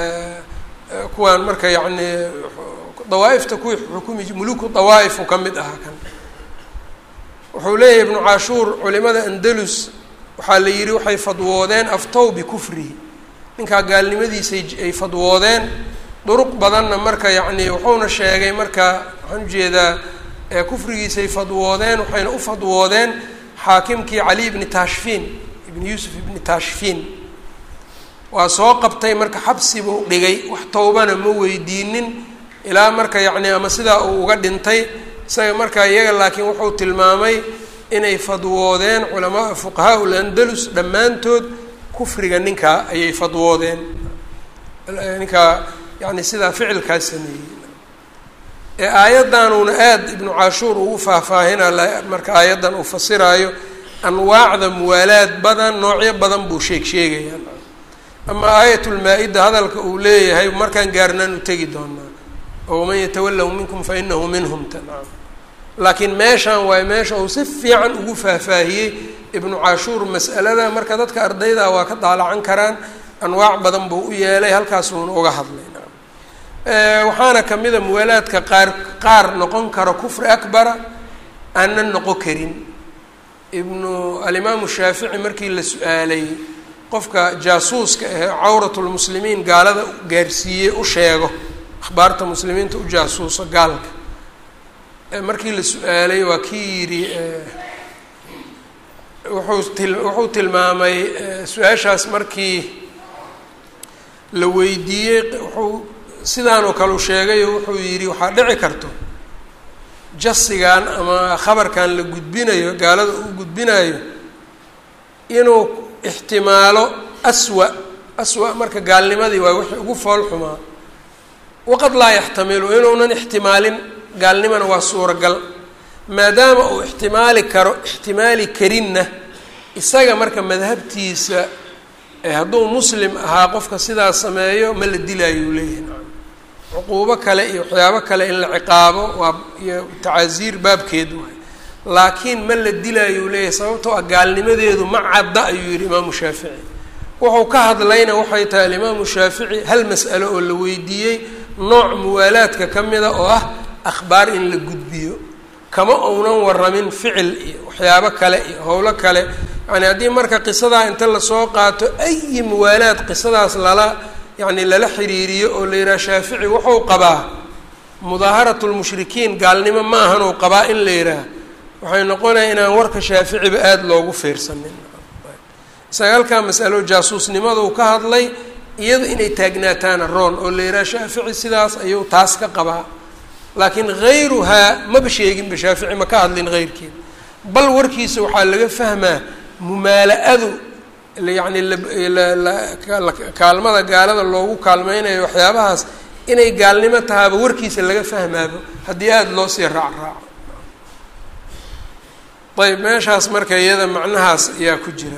kuwaan marka yacni dawaa-ifta kuwii xukumi muluku dawaa-ifu ka mid ahaa kan wuxuu leeyahay ibnu cashuur culimada andalus waxaa la yidhi waxay fadwoodeen aftow bikufrihi ninkaa gaalnimadiisay ay fadwoodeen duruq badanna marka yacni wuxuuna sheegay marka waxaan ujeedaa kufrigiisay fadwoodeen waxayna u fadwoodeen xaakimkii cali ibni taashfiin ibni yuusuf ibni taashfiin waa soo qabtay marka xabsi buu dhigay wax towbana ma weydiinin ilaa marka yacni ama sidaa uu uga dhintay isaga marka iyaga laakiin wuxuu tilmaamay inay fadwoodeen culamaa fuqahaa ulandalus dhammaantood kufriga ninkaa ayay fadwoodeen ninkaa yani sidaa ficilkaas sameeyey ee aayaddanuuna aada ibnu cashuur ugu faahfaahina marka aayaddan uu fasiraayo anwaacda muwaalaad badan noocyo badan buu sheeg sheegayaa ama aayatulmaa-ida hadalka uu leeyahay markaan gaarnaan u tegi doonaa oo waman yatawallahu minkum fa inahu minhum tanam laakiin meeshaan waayo meesha uu si fiican ugu faahfaahiyey ibnu cashuur mas'alada marka dadka ardayda waa ka daalacan karaan anwaac badan buu u yeelay halkaasuuna uga hadlay waxaana kamida muwaalaadka qaar qaar noqon karo kufri akbara aanan noqon karin ibnu alimaamu shaafici markii la su-aalay qofka jaasuuska ahee cawratulmuslimiin gaalada gaarsiiyey u sheego akhbaarta muslimiinta u jaasuuso gaalka markii la su-aalay waa kii yidhi wuxuu til wuxuu tilmaamay su-aashaas markii la weydiiyey wuxuu sidaan oo kale u sheegayo wuxuu yidhi waxaa dhici karto jasigan ama khabarkan la gudbinayo gaalada uu gudbinayo inuu ixtimaalo aswa aswa marka gaalnimadii waa wixii ugu fool xumaa waqad laa yaxtamilu inuunan ixtimaalin gaalnimana waa suuragal maadaama uu ixtimaali karo ixtimaali karinna isaga marka madhabtiisa hadduu muslim ahaa qofka sidaas sameeyo ma la dilaayo leeyahay cuquubo kale iyo waxyaabo kale in la ciqaabo waa iyo tacaasiir baabkeed waay laakiin ma la dilaayo leeyahay sababtoo ah gaalnimadeedu ma cadda ayuu yihi imaamu shaafici wuxuu ka hadlayna waxay tahay alimaamu shaafici hal mas'alo oo la weydiiyey nooc muwaalaadka ka mida oo ah akhbaar in la gudbiyo kama uunan waramin ficil iyo waxyaabo kale iyo howlo kale yani haddii marka qisadaa inta lasoo qaato ayi muwaalaad qisadaas lala yacni lala xiriiriyo oo la yidhaha shaafici wuxuu qabaa mudaaharatu lmushrikiin gaalnimo ma ahan uu qabaa in la yidhaah waxay noqonaya inaan warka shaaficiba aada loogu fiirsanin isaga halkaa masalo jaasuusnimaduu ka hadlay iyadu inay taagnaataana roon oo la yidhaha shaafici sidaas ayuu taas ka qabaa laakiin hayruhaa maba sheeginba shaafici ma ka hadlin heyrkeed bal warkiisa waxaa laga fahmaa mumaala-adu yacni kaalmada gaalada loogu kaalmeynayo waxyaabahaas inay gaalnimo tahaaba warkiisa laga fahmaabo haddii aada loo sii raac raaco ayb meeshaas marka iyada macnahaas ayaa ku jira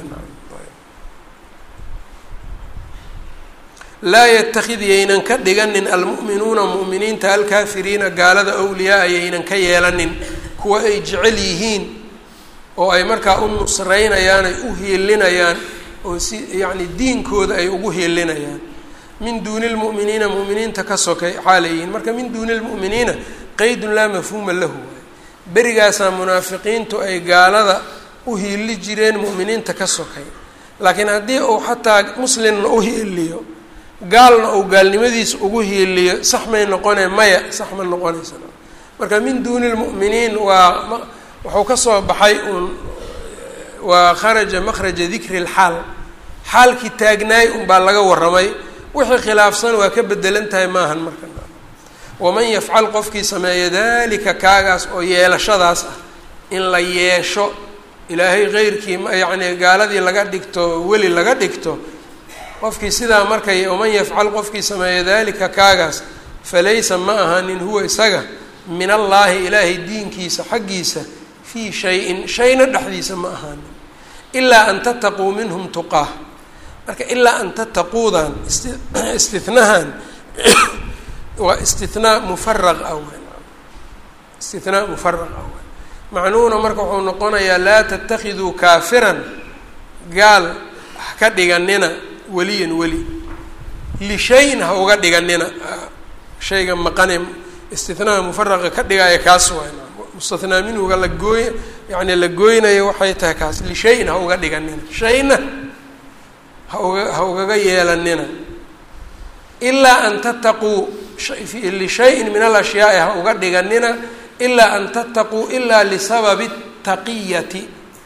laa yatakid yaynan ka dhiganin almu'minuuna mu'miniinta alkaafiriina gaalada awliyaa yaynan ka yeelanin kuwa ay jecel yihiin oo ay markaa u nusreynayaan ay u hiilinayaan oo si yacni diinkooda ay ugu hiilinayaan min duuni lmu'miniina mu'miniinta ka sokay xaalayihiin marka min duuni lmu'miniina qeydun laa mafhuuma lahu waay berigaasaa munaafiqiintu ay gaalada u hiili jireen mu'miniinta ka sokay laakiin haddii uu xataa muslimna u hiiliyo gaalna uu gaalnimadiisa ugu hiiliyo sax may noqonee maya sax ma noqonaysa marka min duuni lmu'miniin waa wuxuu ka soo baxay uun waa kharaja makhraja dikri lxaal xaalkii taagnaay unbaa laga warramay wixii khilaafsan waa ka bedelan tahay maahan marka waman yafcal qofkii sameeya dalika kaagaas oo yeelashadaas ah in la yeesho ilaahay keyrkii yacni gaaladii laga dhigto weli laga dhigto qofkii sidaa markay waman yafcal qofkii sameeya dalika kaagaas falaysa ma ahanin huwa isaga min allaahi ilaahay diinkiisa xaggiisa fii shay-in shayna dhexdiisa ma ahaanin ilaa an tattaquu minhum tuqaah marka ilaa an tattaquudan isti istinahan waa istinaa mufaraq ah w istinaa mufaraq ah w macnuhuna marka wuxuu noqonayaa laa tatakiduu kaafiran gaal ka dhiganina weliyan weli lishayin ha uga dhiganina shayga maqane istinaha mufaraqa ka dhigaya kaas waay mustathnaa minhuga la gooy yani la gooynayo waxay tahay kaas lishayin ha uga dhiganina shayna ha uga ha ugaga yeelanina ilaa an tattaquu lishayin min alashyaai ha uga dhiganina ilaa an tattaquu ilaa lisababi taqiyati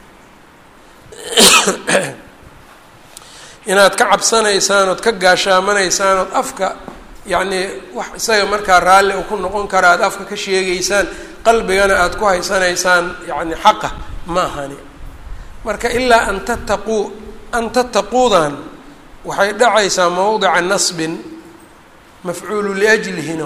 inaad ka cabsanaysaan ood ka gaashaamanaysaan ood afka yacnii wax isaga markaa raalli u ku noqon kara aada afka ka sheegaysaan qalbigana aada ku haysanaysaan yacni xaqa ma ahani marka ilaa an tattaquu an tattaquudan waxay dhacaysaa mawdica nasbin mafcuulu liajlihina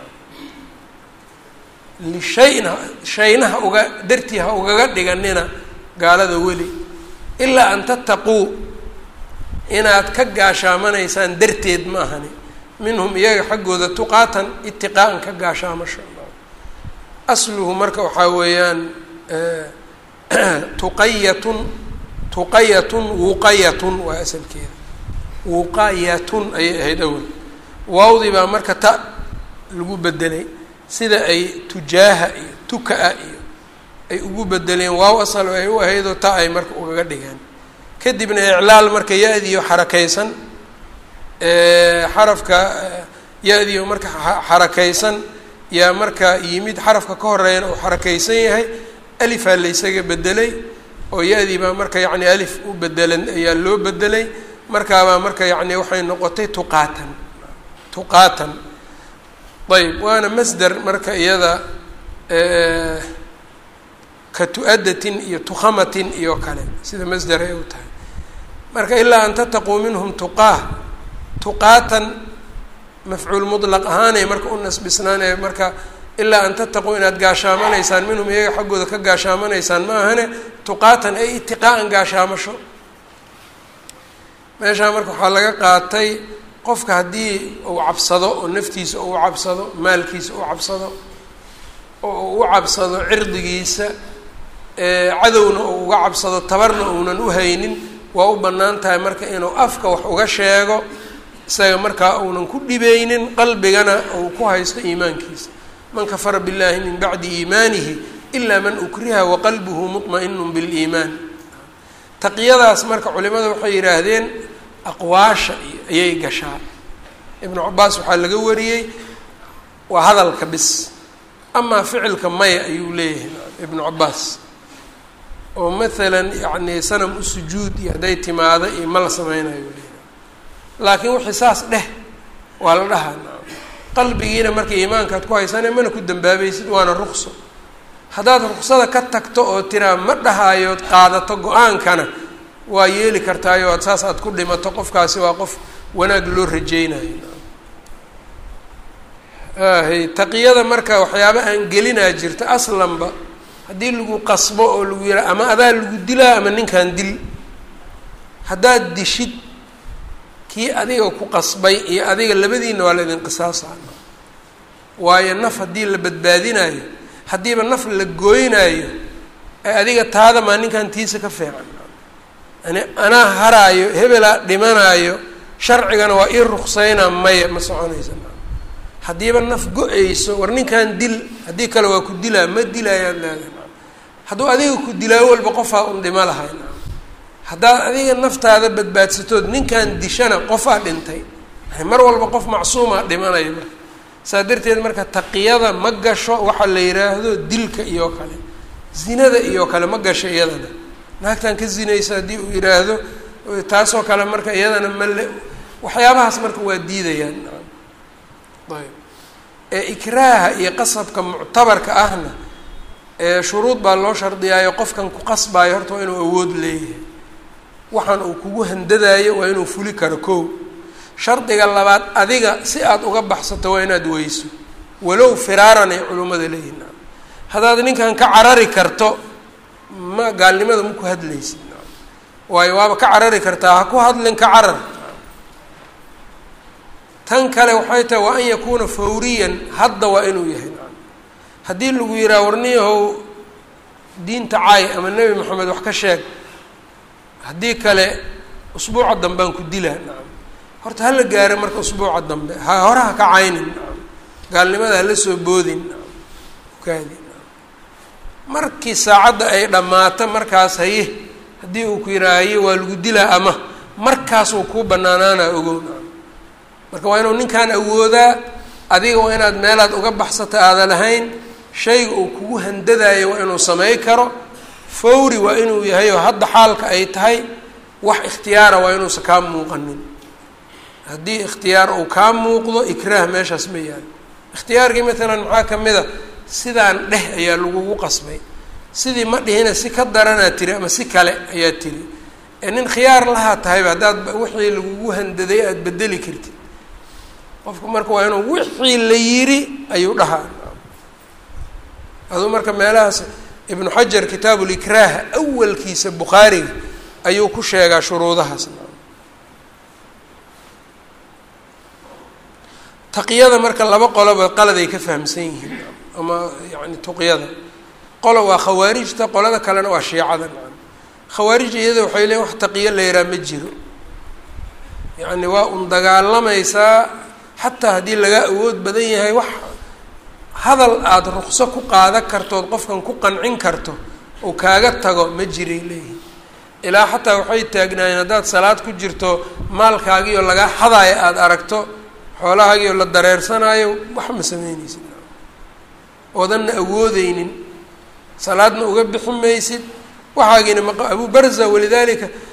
lishayin shayna ha uga dartii ha ugaga dhiganina gaalada weli ilaa an tattaquu inaad ka gaashaamanaysaan darteed ma ahani minhum iyaga xaggooda tuqaatan itiqaa'an ka gaashaamasho asluhu marka waxaa weeyaan tuqayatun tuqayatun wuqayatun waa asalkeeda wuqayatun ayay ahayd awel waawdii baa marka ta lagu bedelay sida ay tujaaha iyo tuka-a iyo ay ugu bedeleen waaw asal ay u ahaydoo ta ay marka ugaga dhigeen kadibna iclaal marka ya-diyo xarakaysan xarafka ya-diyo marka xarakaysan yaa marka yimid xarafka ka horeeyana uu xarakaysan yahay alifaa laysaga bedelay oo ya-dii baa marka yacni alif u bedelan ayaa loo bedelay markaabaa marka yacni waxay noqotay tuqaatan tuqaatan ayb waana masder marka iyada ka tu-adatin iyo tukhamatin iyo kale sida masder ay u tahay marka ilaa an tataquu minhum tuqaah tuqaatan mafcuul mutlaq ahaanay marka u nasbisnaanaya marka ilaa an tataquu inaad gaashaamanaysaan minhum iyaga xaggooda ka gaashaamanaysaan ma ahane tuqaatan ay itiqaa'an gaashaamasho meeshaa marka waxaa laga qaatay qofka haddii uu cabsado oo naftiisa uu cabsado maalkiisa uu cabsado oo uu u cabsado cirdigiisa cadowna uu uga cabsado tabarna uunan u haynin waa u bannaan tahay marka inuu afka wax uga sheego isaga markaa uunan ku dhibeynin qalbigana uu ku haysto iimaankiisa man kafara billahi min bacdi iimaanihi ilaa man ukriha waqalbuhu muطma'inu biliimaan taqiyadaas marka culimada waxay yidhaahdeen aqwaasha ayay gashaa ibnu cabaas waxaa laga wariyey waa hadalka bis amaa ficilka maya ayuu leeyahay ibnu cabaas oo maalan yacni sanam u sujuud iyo hadday timaado iyo ma la sameynayo leeyahay laakiin wixii saas dheh waa la dhahaa qalbigiina marka iimaankaad ku haysane mana ku dambaabaysid waana ruqso haddaad ruqsada ka tagto oo tiraa ma dhahaayood qaadato go-aankana waa yeeli kartaayo ad saas aad ku dhimato qofkaasi waa qof wanaag loo rajeynayo hay taqiyada marka waxyaaba aan gelinaa jirta aslanba haddii lagu qasbo oo lagu yihaa ama adaa lagu dilaa ama ninkan dil haddaad dishid kii adiga ku qasbay iyo adiga labadiina waa la idin qisaasaa waayo naf haddii la badbaadinaayo haddiiba naf la gooynaayo ee adiga taada maa ninkan tiisa ka fiican yani anaa haraayo hebelaa dhimanaayo sharcigana waa ii ruqseynaa maya ma soconaysa haddiiba naf go-ayso war ninkan dil haddii kale waa ku dilaa ma dilaayaad leedahay hadduu adiga ku dilaayo walba qofaa un dhimo lahay haddaad adiga naftaada badbaadsatood ninkan dishana qofaa dhintay mar walba qof macsuumaa dhimanaya marka saa darteed marka taqiyada ma gasho waxaa la yidhaahdo dilka iyo kale zinada iyo kale ma gasho iyadana naagtan ka zinaysa haddii uu yidhaahdo taasoo kale marka iyadana male waxyaabahaas marka waa diidayaan ayb ee ikraaha iyo qasabka muctabarka ahna ee shuruud baa loo shardiyaayo qofkan ku qasbaayo horta waa inuu awood leeyahay waxaan uu kugu handadaayo waa inuu fuli karo kow shardiga labaad adiga si aada uga baxsato waa inaad weyso walow firaaran ay culimmada leeyihin haddaad ninkan ka carari karto ma gaalnimada ma ku hadlaysid waayo waaba ka carari kartaa ha ku hadlin ka carar tan kale waxay tahay waa an yakuuna fawriyan hadda waa inuu yahay haddii lagu yidhaha warniyahow diinta caay ama nebi moxamed wax ka sheeg haddii kale usbuuca dambaan ku dilaa nacam horta hala gaaro marka usbuuca dambe ha hore ha ka caynin nacam gaalnimada hala soo boodin nacam ukaadi nacam markii saacadda ay dhammaato markaas haye haddii uu ku yidhaha haye waa lagu dilaa ama markaasuu kuu banaanaanaa ogow nacam marka waa inuu ninkan awoodaa adiga waa inaad meelaad uga baxsata aada lahayn shayga uu kugu handadaayo waa inuu samey karo fawri waa inuu yahay oo hadda xaalka ay tahay wax ikhtiyaara waa inuusan kaa muuqanin haddii ikhtiyaar uu kaa muuqdo ikraah meeshaas ma yaalo ikhtiyaarkii matalan maxaa ka mid a sidaan dheh ayaa lagugu qasbay sidii ma dhihina si ka daranaad tiri ama si kale ayaa tiri ee nin khiyaar lahaa tahayba haddaad wixii lagugu handaday aada bedeli kartid qofku marka waa inuu wixii la yiri ayuu dhahaa aduu marka meelahaas ibnu xajar kitaabu likraaha awalkiisa bukhaariga ayuu ku sheegaa shuruudahaas taqyada marka laba qoloba qaladay ka fahamsan yihiin ama yani tuqyada qolo waa khawaarijta qolada kalena waa shiicada khawaarij iyada waxay leeyiin wax taqiyo la yahaa ma jiro yacni waa un dagaalamaysaa xataa haddii laga awood badan yahay wax hadal aada ruqso ku qaadan kartood qofkan ku qancin karto oo kaaga tago ma jiray leeyihin ilaa xataa waxay taagnaayeen haddaad salaad ku jirto maalkaagiioo lagaa xadaayo aada aragto xoolahaagiioo la dareersanaayo wax ma sameyneysid oodanna awoodeynin salaadna uga bixi maysid waxaagiina ma abu barza walidaalika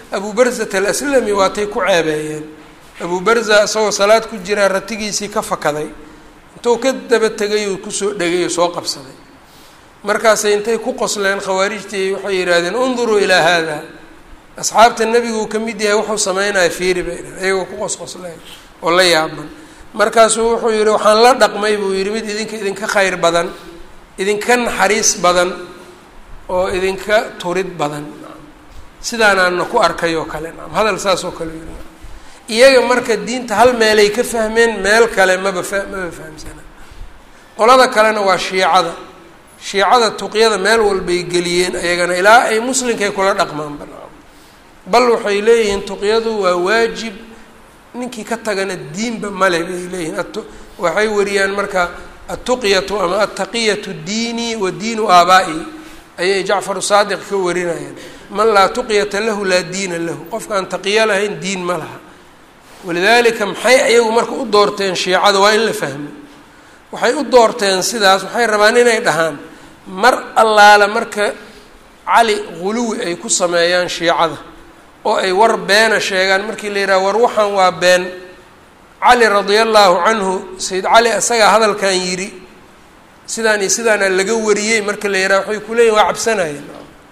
abu barzat alaslami waatay ku ceebeeyeen abu barza isagoo salaad ku jiraa ratigiisii ka fakaday intuu ka daba tegay oo kusoo dhegay oo soo qabsaday markaasay intay ku qosleen khawaarijtii waxay yidhaahdeen unduruu ilaa haada asxaabta nebiguu ka mid yahay wuxuu sameynaya fiiri bay dhah iyagoo ku qosqosleen oo la yaaban markaasuu wuxuu yihi waxaan la dhaqmay buu yidhi mid idinka idinka khayr badan idinka naxariis badan oo idinka turid badan sidaanaana ku arkay oo kale naam hadal saas oo kale yiri iyaga marka diinta hal meelay ka fahmeen meel kale maba fa maba fahamsana qolada kalena waa shiicada shiicada tuqyada meel walbay geliyeen ayagana ilaa ay muslinkay kula dhaqmaanba bal waxay leeyihiin tuqyadu waa waajib ninkii ka tagana diinba male bay leeyihiin waxay wariyaan marka atuqyatu ama altaqiyatu diinii wa diinu aabaa'i ayay jacfaru saadiq ka warinayaan man laa tuqyata lahu laa diina lahu qofkaan taqiyo lahayn diin ma laha walidaalika maxay ayagu marka u doorteen shiicada waa in la fahmo waxay u doorteen sidaas waxay rabaan inay dhahaan mar allaala marka cali ghuluwi ay ku sameeyaan shiicada oo ay war beena sheegaan markii la yidhaha war waxaan waa been cali radia allaahu canhu sayid cali isagaa hadalkan yidhi sidaan iyo sidaana laga wariyey marka la yidhaha waxay ku leeyihin waa cabsanayeen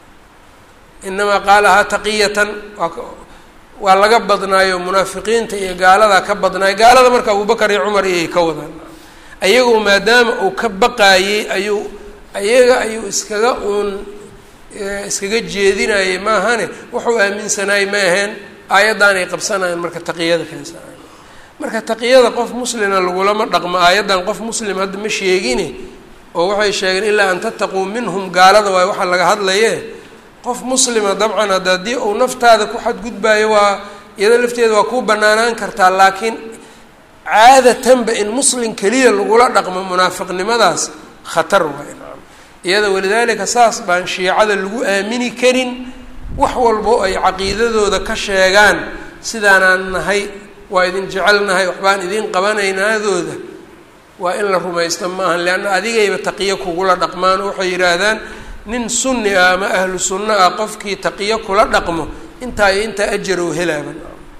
inamaa qaalahaa taqiyatan waa waa laga badnaayo munaafiqiinta iyo gaaladaa ka badnaayo gaalada marka abubakar iyo cumar iyay ka wadaan ayagoo maadaama uu ka baqaayey ayuu ayaga ayuu iskaga uun iskaga jeedinayay maahane wuxuu aaminsanaayey ma aheen aayaddan ay qabsanayaan marka taqiyada keensanayan marka taqiyada qof muslina lagulama dhaqmo aayaddan qof muslim hadda ma sheegine oo waxay sheegeen ilaa an tattaquu minhum gaalada waay waxaa laga hadlaye qof muslima dabcan hadda haddii uu naftaada ku xadgudbaayo waa iyado lafteeda waa kuu banaanaan kartaa laakiin caadatanba in muslim keliya lagula dhaqmo munaafiqnimadaas khatar waay nacam iyada walidaalika saas baan shiicada lagu aamini karin wax walbo ay caqiidadooda ka sheegaan sidaanaan nahay waa idin jecelnahay waxbaan idin qabanaynaadooda waa in la rumaysta maaha leanna adigayba taqiyo kugula dhaqmaan oo waxay yidhaahdaan nin sunni ah ama ahlu sunno ah qofkii taqiyo kula dhaqmo intaa iyo intaa ajarow helaaba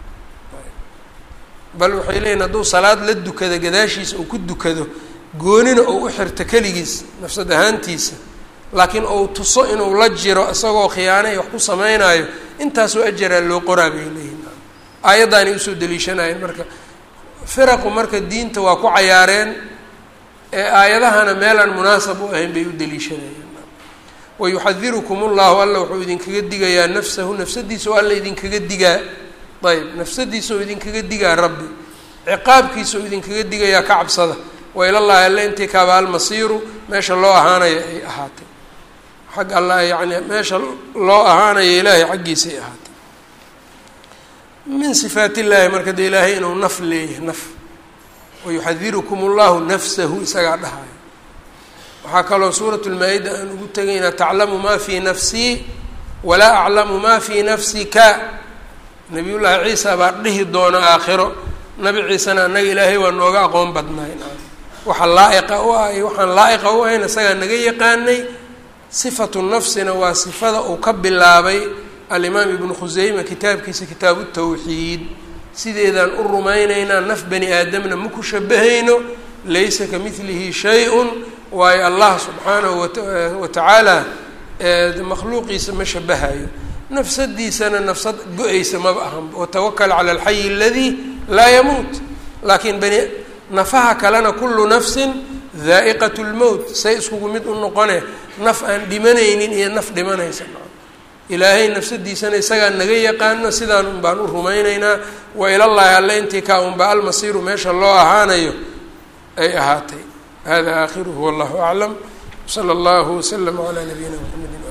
bal waxay leeyihin hadduu salaad la dukado gadaashiisa uu ku dukado goonina uu u xirto keligiis nafsad ahaantiisa laakiin uu tuso inuu la jiro isagoo khiyaano iyo wax ku sameynaayo intaasoo ajaraa loo qoraa bay leeyihin aayaddaanay usoo daliishanayeen marka firaqu marka diinta waa ku cayaareen ee aayadahana meelaan munaasab u ahayn bay u daliishanayeen wayuxadirukum ullahu alla wuxuu idinkaga digayaa nafsahu nafsadiisa oo alla idinkaga digaa ayb nafsadiisa oo idinkaga digaa rabbi ciqaabkiisa oo idinkaga digayaa ka cabsada wailallaahi alle intii kaaba almasiiru meesha loo ahaanayo ay ahaatay xag alla yani meesha loo ahaanayo ilaahay xaggiisay ahaatay min sifaat illaahi marka dee ilaahay inuu naf leeyahay naf wayuxadirukum ullahu nafsahu isagaa dhahayo waxaa kaloo suurat lmaa-ida aan ugu tegaynaa taclamu maa fii nafsii walaa aclamu maa fii nafsika nabiyullaahi ciisa baa dhihi doona aakhiro nabi ciisena annaga ilaahay waa nooga aqoon badnaay waxa laa-iqa u ah iyo waxaan laa-iqa u ahayn isagaa naga yaqaanay sifatu nafsina waa sifada uu ka bilaabay alimaam ibnu khuseyma kitaabkiisa kitaabu tawxiid sideedaan u rumaynaynaa naf bani aadamna ma ku shabahayno laysa ka midlihi shay-un waayo allah subxaanahu wa tacaala makhluuqiisa ma shabahayo nafsadiisana nafsad go-aysa maba ahanba watawakal cala alxayi aladii laa yamuut laakiin bani nafaha kalena kullu nafsin daa'iqat lmowt say iskugu mid u noqone naf aan dhimanaynin iyo naf dhimanaysa ilaahay nafsadiisana isagaa naga yaqaano sidaan un baan u rumaynaynaa wa ilallaahi alle intii kaa unba almasiiru meesha loo ahaanayo ay ahaatay hada aakhiruhu wallahu aclam wsala allahu waslama calaa nabiyina mxamedi